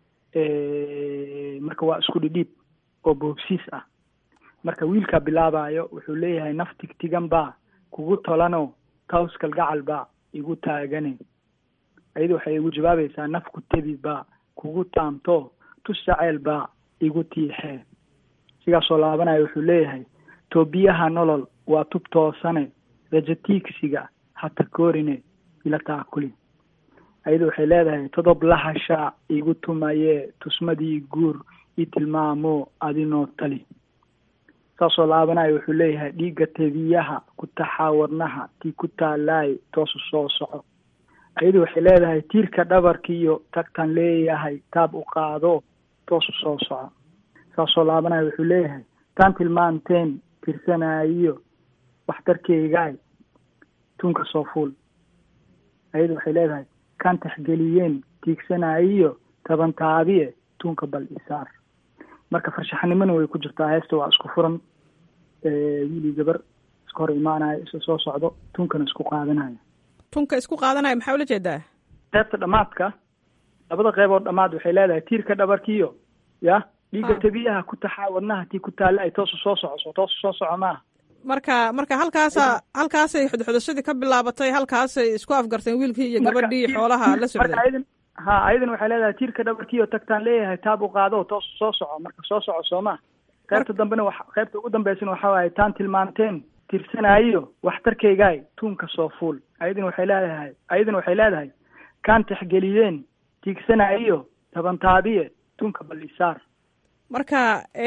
S16: marka waa isku dhidhiib oo boobsiis ah marka wiilkaa bilaabayo wuxuu leeyahay naf tigtigan baa kugu tolano taws kalgacal baa igu taagane ayada waxay igu jawaabaysaa naf ku tebi baa kugu taamto tus jaceyl baa igu tiixee sigaasoo laabanayo wuxuu leeyahay toobiyaha nolol waa tub toosane rajatiigsiga hata koorine ila taakuli ayada waxay leedahay todob lahashaa igu tumayee tusmadii guur i tilmaamo adinoo tali saasoo laabanayo wuxuu leeyahay dhiigga tebiyaha ku taxaa wadnaha tii ku taalaay toosu soo soco ayadu waxay leedahay tiirka dhabarkiiyo tagtan leeyahay taab u qaado toosu soo soco saasoo laabanayo wuxuu leeyahay taan tilmaanteen tirsanayo waxtarkeygaay tunka soo fuul ayadu waxay leedahay kaan taxgeliyeen tiigsanayo taban taabiye tunka bal isaar marka farshaxanimona way ku jirtaa heesta waa isku furan wiilii gabar iska hor imaanayo isa soo socdo tunkana isku qaadanayo
S14: tunka isku qaadanaya maxaa ula jeedaa
S16: qeybta dhamaadka labada qeybood dhamaad waxay leedahay tiirka dhabarkiyo ya dhiigga tabiyaha ku taxaa wadnaha tii ku taalla ay toosu soo socoso toosu soo soco maaha
S14: marka marka halkaasa halkaasay xudxudashadii ka bilaabatay halkaasay isku afgarteen wiilkii iyo gabadhii xoolaha la socday
S16: ayadan ha ayadan waxay leedahay tiirka dhabarkiyo tagtaan leeyahay taab u qaado toosu soo soco marka soo soco soo maha qaybta dambena wa qaybta ugu dambeysana waxa waaye taan tilmaanteen tirsanayo waxtarkeygaay tuunka soo fuul ayadan waxay leedahay ayadan waxay leedahay kaan taxgeliyeen tiigsanayo tabantaabiye tuunka bal isaar
S14: marka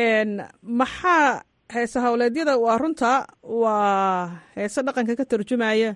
S14: maxaa heese howleedyada waa runta waa heese dhaqanka ka tarjumaya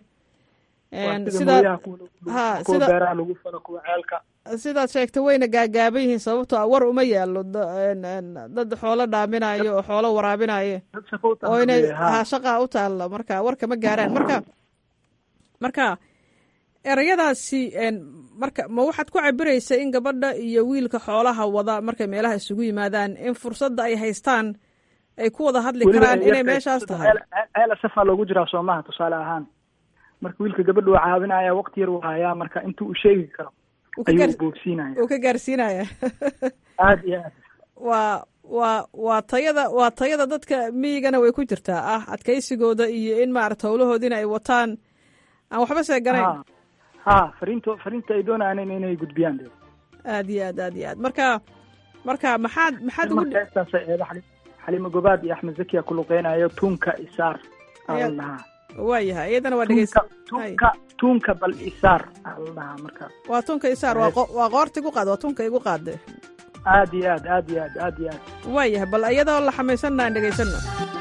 S16: sida ha sida beeraha lagu falo kuwa ceelka
S14: sidaad sheegtay wayna gaagaaban yihiin sababtoo a war uma yaalo dad xoolo dhaaminayo oo xoolo waraabinayo oo inay ha shaqaa u taalla marka warka ma gaaraan marka marka erayadaasi marka ma waxaad ku cabiraysa in gabadha iyo wiilka xoolaha wada markay meelaha isugu yimaadaan in fursadda ay haystaan ay ku wada hadli karaan inay meeshaas tahay
S16: ceel safaa loogu jiraa soomaha tusaale ahaan marka wiilka gabadha waa caawinaya waqti yar uu hayaa marka intuu u sheegi karo ayuu boogsiinaya
S14: uu ka gaarsiinaya
S16: aad iyo aad
S14: waa waa waa tayada waa tayada dadka miyigana way ku jirtaa ah adkaysigooda iyo in maarata howlahoodiina ay wataan aan waxba seeganayn
S16: ha fariinto fariinta ay doonayaan inay gudbiyaan de
S14: aad iyo aad aad iyo aad marka marka maxaad maxaad ugu
S16: markastaasa eeda xali xaliimo gobaad iyo axmed zakiya ku luqeynayo tunka isaar aa lahaa
S14: waayahay iyadana waa dhegeysa
S16: tunka tunka bal isaar aa la dhahaa marka
S14: waa tunka isaar waa waa qoorta igu qaad waa tunka igu qaade
S16: aad iyo aad aad iyo aad aad iyo aad
S14: waayahay bal iyadoo la xamaysanna aan dhegeysano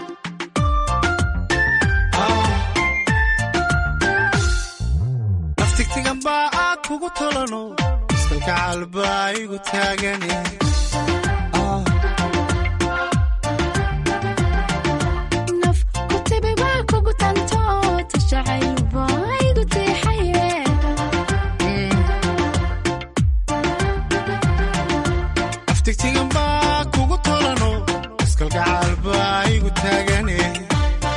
S17: naftigtigan baa aad kugu tolano iskalgacal baa igu taagane naftigtigan baa kugu tolano iskalgacal baa igu taagane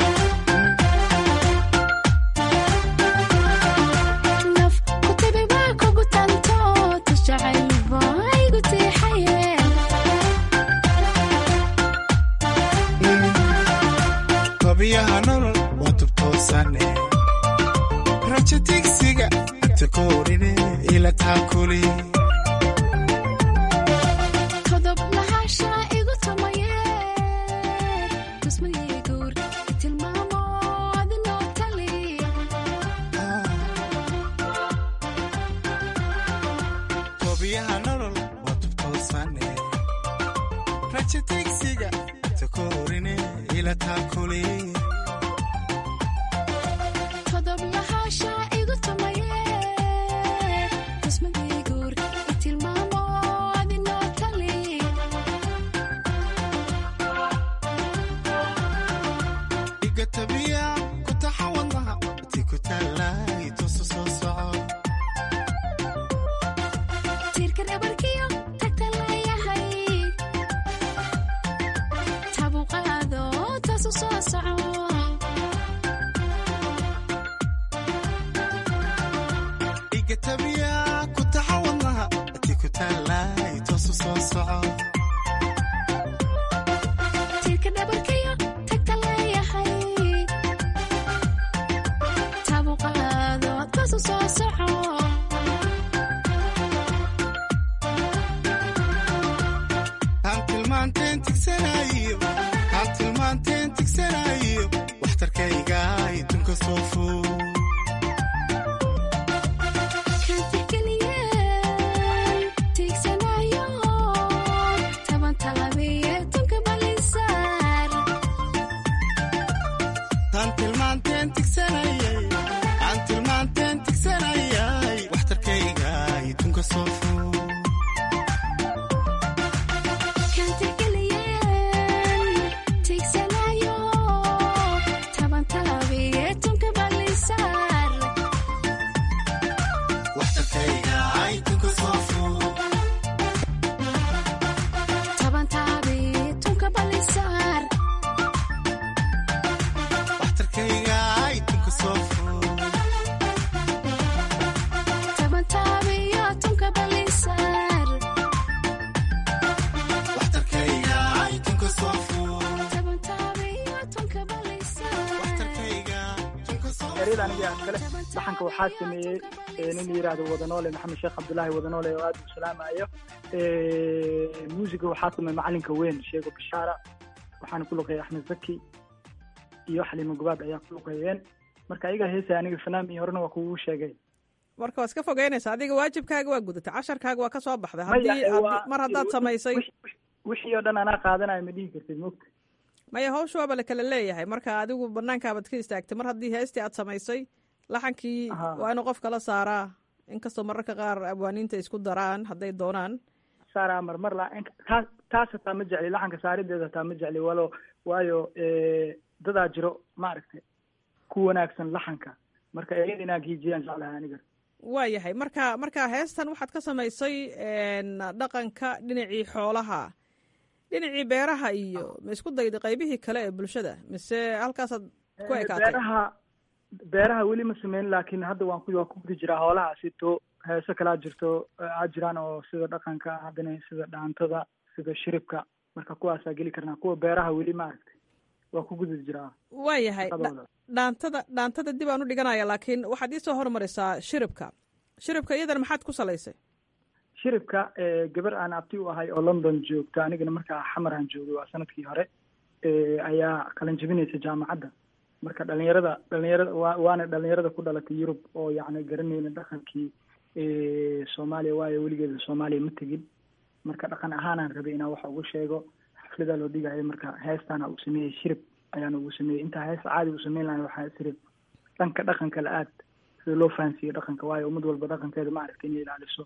S17: taakuli
S18: qodob lahaansha igu tumaye tusmadii guur tilmaamo adinoo tali
S17: toobiyaha nolol waa tubtoosane raja tigsiga takoorine ila taakuli
S18: qodob lahaansha igu tumaye tusmadii guur tilmaamo adinoo tali
S17: iga tabiya ku taxa wadnaha ti ku taallay tusu soo soco
S18: tiirka dhabarkiyo tagta leeyahay tabu qaado taasu soo soco
S17: iga tabiya ku taxa wadnaha ti ku taallay tusu soo soco
S18: tiirka dhabarkiyo tagta leeyahay tabu qaado taasu soo soco
S17: aan tilmaanteen tigsanayo aan tilmaanteen tigsanayo waxtarkayga idunka soo fuu
S18: kan tixgeliyeen tiigsanayo taban talabiye tunka balisaar
S17: aan tilmaanteen tigsanayay aan tilmaanteen tigsanayay waxtarkayga idunka soo fuu
S18: kan tixgeliyeen tiigsanayo taban talabiye tunka balisaar
S17: waxtarkayga idunka soo fuu
S18: taban talabiye tunka balisaar
S17: waxtarkayga idunka soo fuu
S18: taban talabiye tunka balisaar
S17: waxtarkayga idunka soo fuu
S18: taban talabiye tunka balisaar
S16: eryada aniga kale dhaxanka waxaa sameeyey ee, nin la yidhaahdo wadanoole maxamed sheekh cabdulaahi wadanoole oo aad u salaamayo muusiga waxaa sameeyey macalinka weyn sheego bishaara waxaana ku luqeeyay axmed zaki iyo xaliimo gubaad ayaa ku luqeeyeen marka ayaga heesaya aniga fanaam iyo horena waa kugu sheegay
S14: marka waa iska fogeynaysa adiga waajibkaaga waa gudatay casharkaaga waa ka soo baxday
S16: Maya,
S14: haddii
S16: ee,
S14: haddii-
S16: waa-
S14: mar haddaad samaysay
S16: wixii oo dhan anaa qaadanayo ma dhihi kartid mogta
S14: maya hawsha waaba la kala leeyahay marka adigu banaankaabaad ka istaagtay mar haddii heestii aad samaysay laxankii
S16: Aha.
S14: waa inuu qof kala saaraa inkastoo mararka qaar abwaaniinta isku daraan hadday doonaan
S16: saaraa marmar la taas taas hataa ma jecli laxanka saarideeda hataa ma jecli walo waayo eh, dadaa jiro maaragtay ku wanaagsan laxanka marka eryada inaa giijiyaan jeclahay aniga
S14: waa yahay marka marka heestan waxaad ka samaysay een, dhaqanka dhinacii xoolaha dhinacii beeraha iyo ma isku dayday qaybihii kale ee bulshada mise halkaasaad ku
S16: Eh,
S14: ekaatay
S16: beeraha beeraha weli ma sameyn laakiin hadda waan ku waan ku gudi jiraa hoolaha sito heeso kalaa jirto eh, aa jiraan oo sida dhaqanka haddana sida dhaantada sida shiribka marka kuwaasaa geli karnaa kuwa beeraha weli maaragtay waa ku gudi jiraa
S14: waa yahay
S16: shaqadooda.
S14: dha- dhaantada dhaantada dib aan u dhiganaya laakiin waxaad iisoo hormarisaa shiribka shiribka iyadana maxaad ku salaysay
S16: shiribka eh, gabar aan abti u ahay oo london joogta anigana markaa xamar aan joogay waa sanadkii hore eh, ayaa qalan jebinaysa jaamacadda marka dhalinyarada dhalinyarada waa waana dhalinyarada ku dhalatay yurub oo yacni garanayna dhaqankii eh, soomaaliya waayo weligeeda soomaaliya ma tegin marka dhaqan ahaanaan rabay inaan wax ugu sheego xafladaa loo dhigayo marka heestaana uu sameeyey shirib ayaana ugu sameeyey intaa hees caadi uu sameyn lahay waxaa tiri dhanka dhaqanka la aad sida loo fahansiiyo dhaqanka waayo ummad walba dhaqankeeda maaragta inay ilaaliso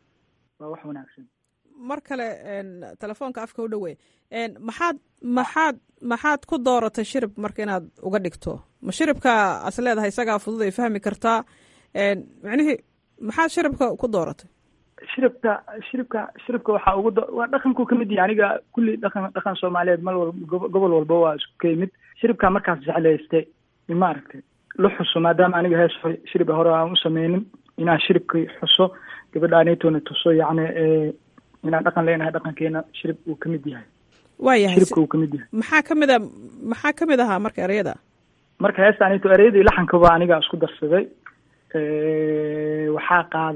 S16: waa wax wanaagsan
S14: mar kale een, telefoonka afka u dhowe een, maxaad maxaad maxaad ku dooratay shirib marka inaad uga dhigto ma shiribka as leedahay isagaa fudud ay fahmi kartaa een, micnihii maxaad shiribka ku dooratay
S16: shiribka shiribka shiribka waxaa ugu do- waa dhaqankuu ka mid yahay aniga kulli dhaqan dhaqan soomaaliyeed mal wal gobo- gobol walba waa isku ka yimid shiribka markaas jeclaystay maaragtay la xuso maadaama aniga hees hore- shiriba hore aan u sameynin inaan shiribkii xuso gabadha anitona tuso yacni eh, inaan dhaqan leenahay dhaqankeena shirib uu ka mid yahay
S14: waa yahay
S16: shiribka uu ka mid yahay
S14: maxaa ka mid a maxaa ka mid ahaa marka ereyada
S16: marka heesta anito ereyadii laxankaba aniga isku darsaday Eh, waxaa qaada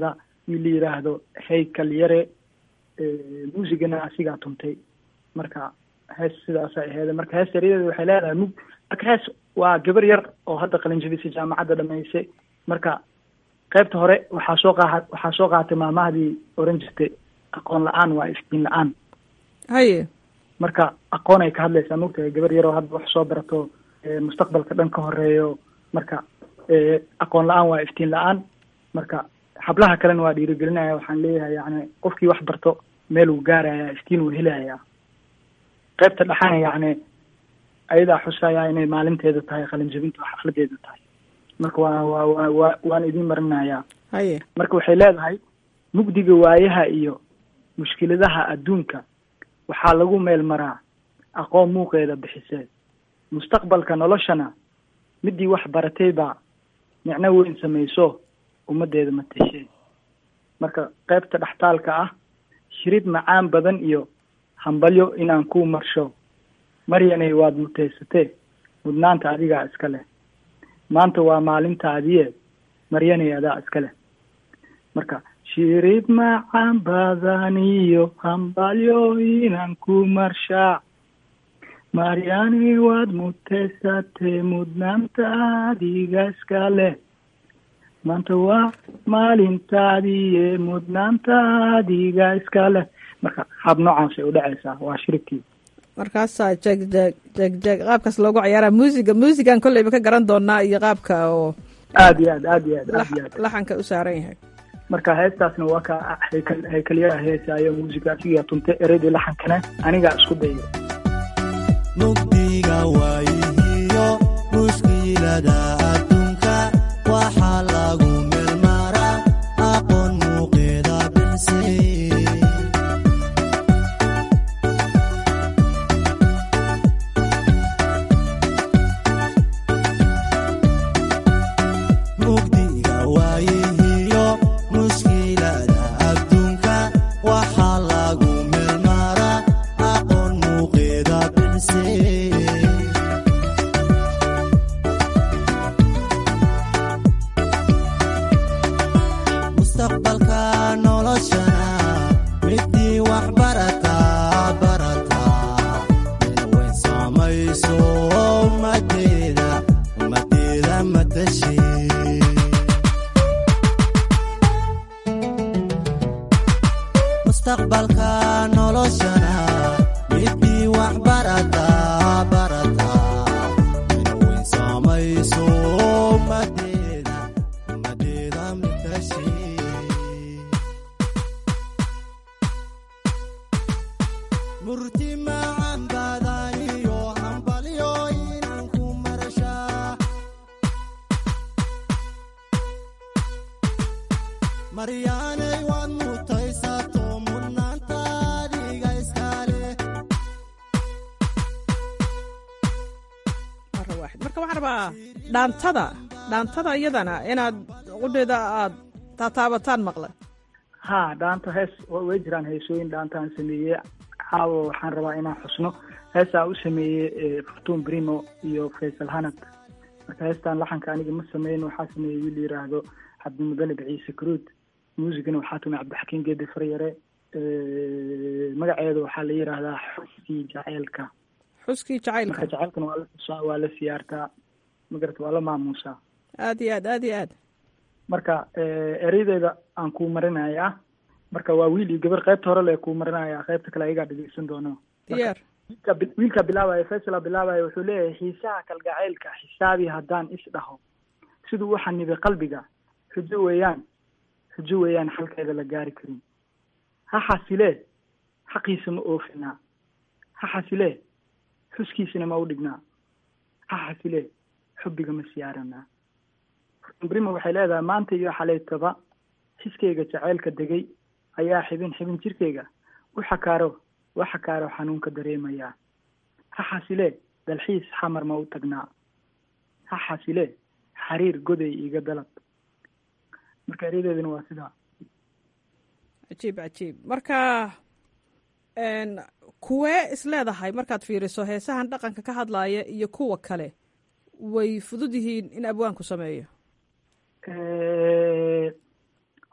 S16: wiil la yidhaahdo haykal yare muusigana asigaa tuntay marka hees sidaasay aheyd marka hees yaradeeda waxay leedahay mug marka hees waa gabar yar oo hadda qalinjabisay jaamacadda dhamaysay marka qaybta hore waxaa soo qaa waxaa soo qaatay maamahdii oran jirtay aqoon la-aan waa iftiin la-aan
S14: haye
S16: marka aqoon ay ka hadlaysaa mogtahay gabar yaroo hadda wax soo barato mustaqbalka dhan ka horeeyo marka aqoon la-aan waa iftiin la-aan marka hablaha kalena waa dhiirigelinaya waxaan leeyahay yani qofkii wax barto meel uu gaaraya iftiin uu helaya qaybta dhexana yani ayadaa xusaya inay maalinteeda tahay qalinjabinta oo xafladeeda tahay marka waa waa waa waa waan idin marinayaa
S14: haye
S16: marka waxay leedahay mugdiga waayaha iyo mushkiladaha adduunka waxaa lagu meel maraa aqoon muuqeeda bixisee mustaqbalka noloshana midii wax baratay baa micno weyn samayso ummaddeeda mateshee marka qaybta dhextaalka ah shirid macaan badan iyo hambalyo inaan ku marsho maryanay waad muteysatee mudnaanta adigaa iska leh maanta waa maalintaadiye maryanay adaa iska leh marka shirid macaan badan iyo hambalyo inaan ku marshaa maryanay waad muteysatee mudnaanta adiga iska leh maanta waa maalintaadiiye mudnaanta adiga iska leh marka hab noocaas ay udhacaysaa waa shiribkii
S14: markaasaa jeg jeg jeg jeg qaabkaas loogu ciyaaraa muusiga muusigan kolleyba ka garan doonaa iyo qaabka oo
S16: aad iyo aad aad iyo aad aad iyo aad
S14: laxanka u saaran yahay
S16: marka heestaasna waa ka haykal haykalyaha heesaayo muusiga asigaa tunta ereydii laxankana anigaa isku dayo
S17: mugdiga waayihiyo mushkilada adduunka waxaa lagu meelmaraa aqoon muuqeeda bixisay mugdiga waayihiyo mushkilada adduunka waxaa lagu meelmaraa aqoon muuqeeda bixisay mustaqbalka noloshana midii wax barataa barataa inweyn saamayso ummadeeda ummadeeda matashi mustaqbalka noloshana midii wax barataa barataa inweyn saamayso ummadeeda ummadeeda matashi murti macan badaniyo hambalyo inaan ku marashaa maryaanay waad mutaysato mudnaanta adiga iskale
S14: mara waaxid marka waxaan rabaa dhaantada dhaantada iyadana inaad qudheeda aad taataabataan maqle
S16: ha dhaanta hees wa- way jiraan heesooyin dhaantaan sameeyey caawa waxaan rabaa inaan xusno heestaa u sameeyey fortun brimo iyo faysal hanad marka heestaan laxanka aniga ma sameyn waxaa sameeyey wiil yiraahdo cabdimudalib ciise karuud muusigana waxaa tumay cabdixakiin geedi faryare magaceeda waxaa la yiraahdaa xuskii jaceylka
S14: xuskii jacaylka
S16: marka jaceylkana waa la xusaa waa la siyaartaa magarata waa la maamuusaa
S14: aad iyo aad aad iyo aad
S16: marka ereydeeda aan kuu marinayaa marka waa wiil iyo gabar qaybta hore le kuu marinaya qaybta kale ayagaa dhegeysan doono
S14: diyaar
S16: wiilka bi- wiilka bilaabaya faysala bilaabaya wuxuu leeyahay xiisaha kalgacaylka xisaabi haddaan is dhaho siduu u xanibay qalbiga xujo weeyaan xujo weeyaan xalkeeda la gaari karin ha xasilee xaqiisa ma oofinaa ha xasilee xuskiisana ma u dhignaa ha xasilee xubbiga ma siyaaranaa brima waxay leedahay maanta iyo xalaytaba xiskayga jaceylka degay ayaa xibin xibin jirkayga u xakaaro wa xakaaro xanuunka dareemayaa ha xasilee dalxiis xamar ma u tagnaa ha xasilee xariir goday iga dalab marka eryadeeduna waa sidaa
S14: cajiib cajiib marka n kuwee isleedahay markaad fiiriso heesahan dhaqanka ka hadlaaya iyo kuwa kale way fudud yihiin in abwaanku sameeyo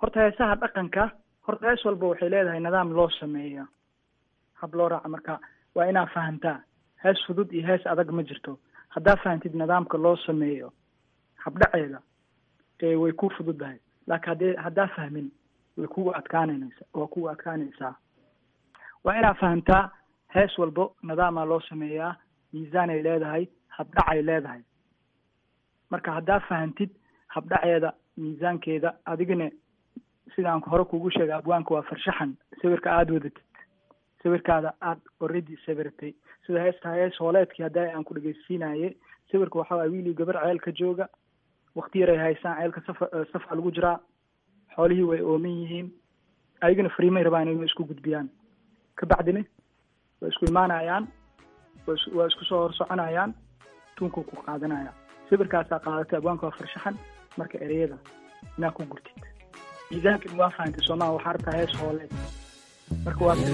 S16: horta heesaha dhaqanka horta hees walba waxay leedahay nidaam loo sameeyo hab loo raaca marka waa inaa fahantaa hees fudud iyo hees adag ma jirto haddaa fahantid nidaamka loo sameeyo habdhaceeda ee way ku fududahay laakiin haddee haddaa fahmin way kugu adkaananaysa waa kugu adkaanaysaa waa inaa fahantaa hees walbo nidaamaa loo sameeyaa miisaanay leedahay habdhacay leedahay marka haddaa fahantid habdhaceeda miisaankeeda adigana sidaan hore kugu sheegay abwaanka waa farshaxan sawirka aada wadatid sawirkaada aada already sawiratay sida heesta hees hooleedkii hadda aan ku dhegeysiinaye sawirka waxaa waay wiil iyo gabar ceelka jooga wakti yaray haysaan ceelka safa safa lagu jiraa xoolihii way ooman yihiin ayagana fariimay rabaan inay isku gudbiyaan kabacdina way isku imaanayaan wa is waa isku soo hor soconayaan tuunka ku qaadanaya sawirkaasaa qaadatay abwaanka waa farshaxan marka ereyada inaa ku gurtid miisaankan waa fahantay soomaa waxaa rabtaa hees hooleed marka waa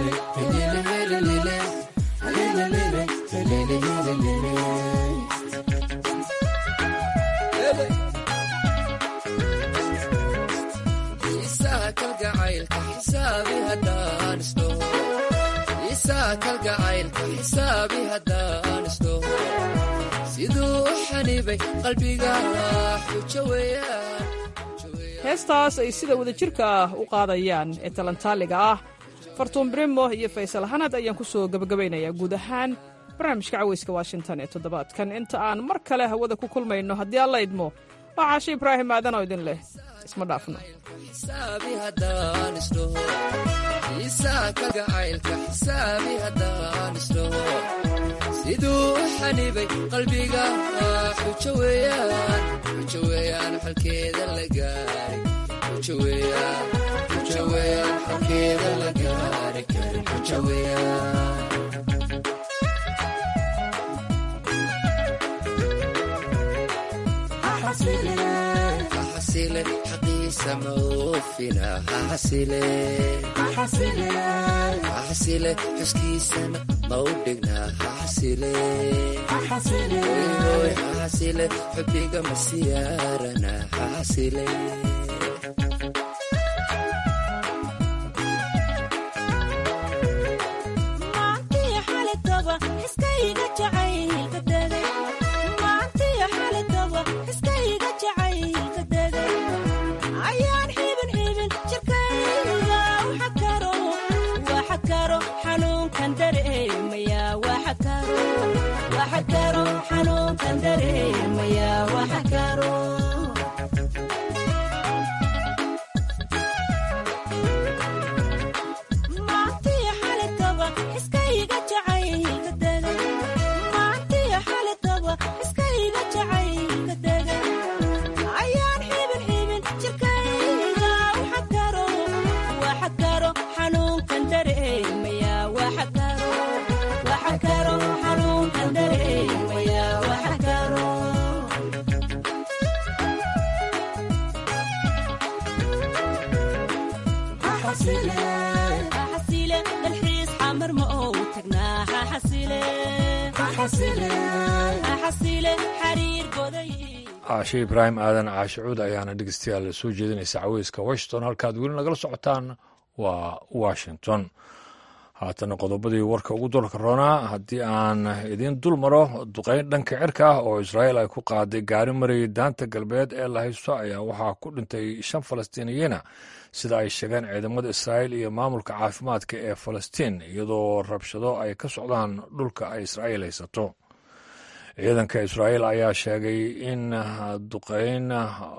S14: heestaas ay sida wadajirka ah u qaadayaan ee talantaaliga ah fartuun brimo iyo faysal hanad ayaan ku soo gebagabaynayaa guud ahaan barnaamijka caweyska washington ee toddobaadkan inta aan mar kale hawada ku kulmayno haddii alla idmo waa caashe ibraahim aadanoo idin leh isma dhaafno
S19: siduu u xanibay qalbiga xujo weeyaan xujo weeyaan xalkeeda la gaari xujo weeyaan xujo weeyaan xalkeeda la gaari karin xujo weeyaan xasile xaqiisa ma oofina xasile xasile xuskiisana ma u dhigna xasile xasile xubiga ma siyaarana xasile
S1: caashe ibraahim aadan caashicuud ayaana dhegeystayaal soo jeedinaysa caweyska washington halkaad weli nagala socotaan waa washington haatana qodobadii warka ugu dolka roonaa haddii aan idiin dul maro duqeyn dhanka cirka ah oo israa'iil ay ku qaaday gaari marayay daanta galbeed ee la haysto ayaa waxaa ku dhintay shan falastiiniyiina sida ay sheegeen ciidamada israa'iil iyo maamulka caafimaadka ee falastiin iyadoo rabshado ay ka socdaan dhulka ay israa'iil haysato ciidanka israa'iil ayaa sheegay in duqeyn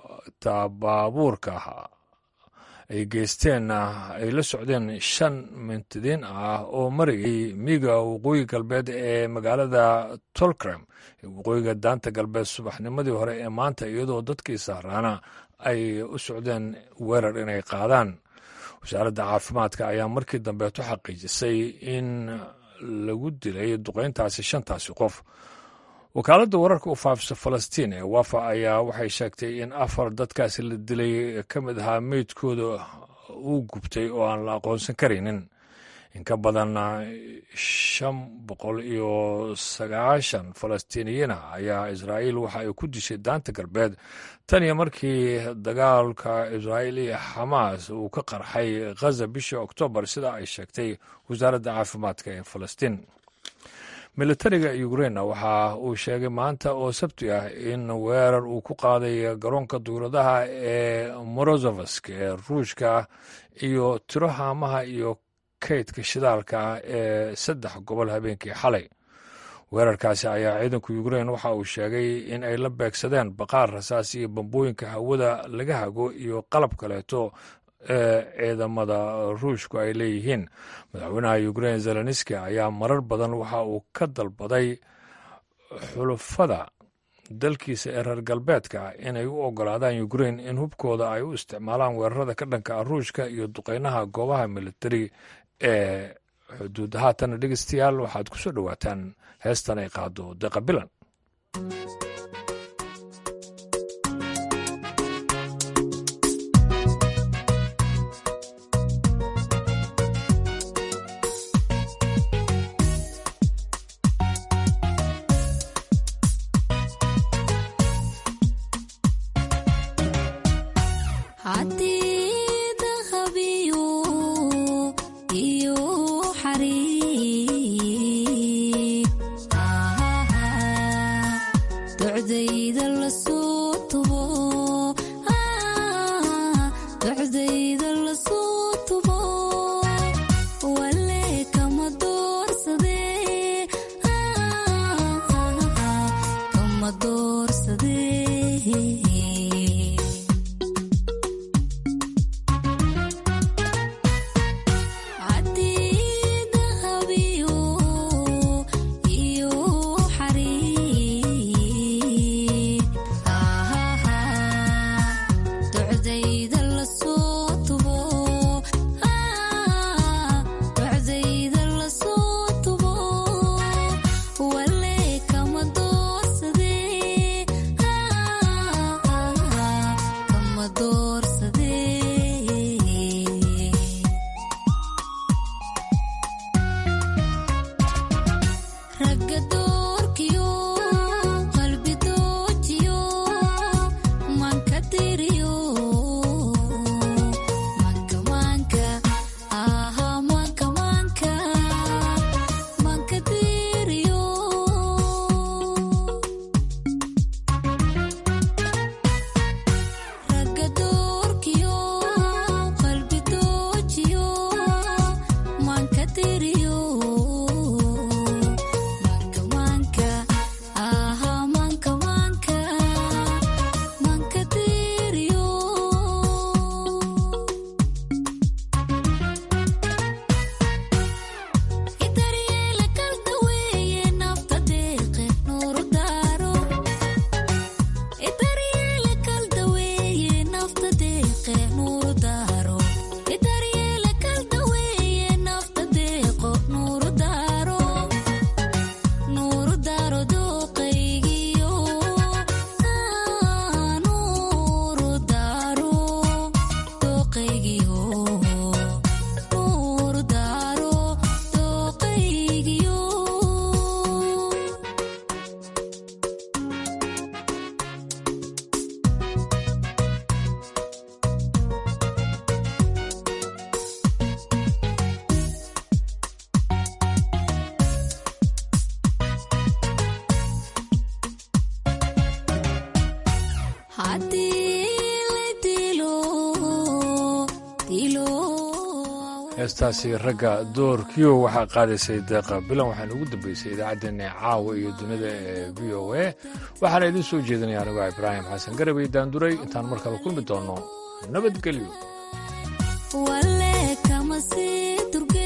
S1: tabaabuurka ay geysteen ay la socdeen shan mintidiin ah oo marayay miiga waqooyi galbeed ee magaalada tolkrem waqooyiga daanta galbeed subaxnimadii hore ee maanta iyadoo dadkii sahraana ay u socdeen weerar inay qaadaan wasaaradda caafimaadka ayaa markii dambeeto xaqiijisay in lagu dilay duqeyntaasi shantaasi qof wakaaladda wararka u faafisa falastiin ee wafa ayaa waxay sheegtay in afar dadkaasi la dilay ka mid ahaa meydkooda uu gubtay oo aan la aqoonsan karaynin in ka badan shan boqol iyo sagaashan falastiiniyiina ayaa israa'iil waxa ay ku dishay daanta galbeed tan iyo markii dagaalka israa'iil iyo xamaas uu ka qarxay khaza bishii oktoobar sida ay sheegtay wasaaradda caafimaadka ee falastiin militariga ukrain waxa uu sheegay maanta oo sabti ah in weerar uu ku qaaday garoonka duuradaha ee morozovask ee ruushka iyo tiro haamaha iyo kaydka shidaalka ee saddex gobol habeenkii xalay weerarkaasi ayaa ciidanka ukrain waxa uu sheegay in ay la beegsadeen baqaar rasaas iyo bambooyinka hawada laga hago iyo qalab kaleeto ee ciidamada ruushku ay leeyihiin madaxweynaha ukrain zelenski ayaa marar badan waxa uu ka dalbaday xulufada dalkiisa ee reer galbeedka inay u ogolaadaan ukrain in hubkooda ay u isticmaalaan weerarada ka dhanka ah ruushka iyo duqeynaha goobaha militari ee xuduud haatan dhegeystayaal waxaad ku soo dhowaataan heestan ay qaado deqa bilan heestaasi ragga doorkiyo waxaa qaadaysay deeqa bilan waxaana ugu dambeysay idaacaddeenna caawa iyo dunida ee v o a waxaana idiin soo jeedinaya anigoo ibraahim xasan garabay daanduray intaan mar kale kulmi doonno nabadgelyo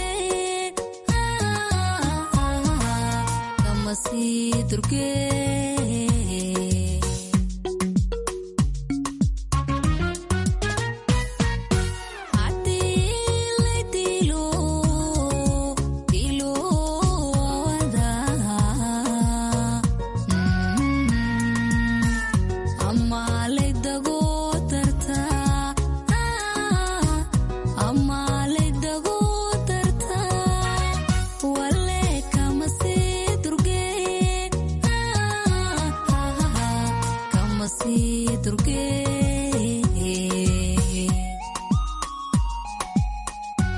S18: durge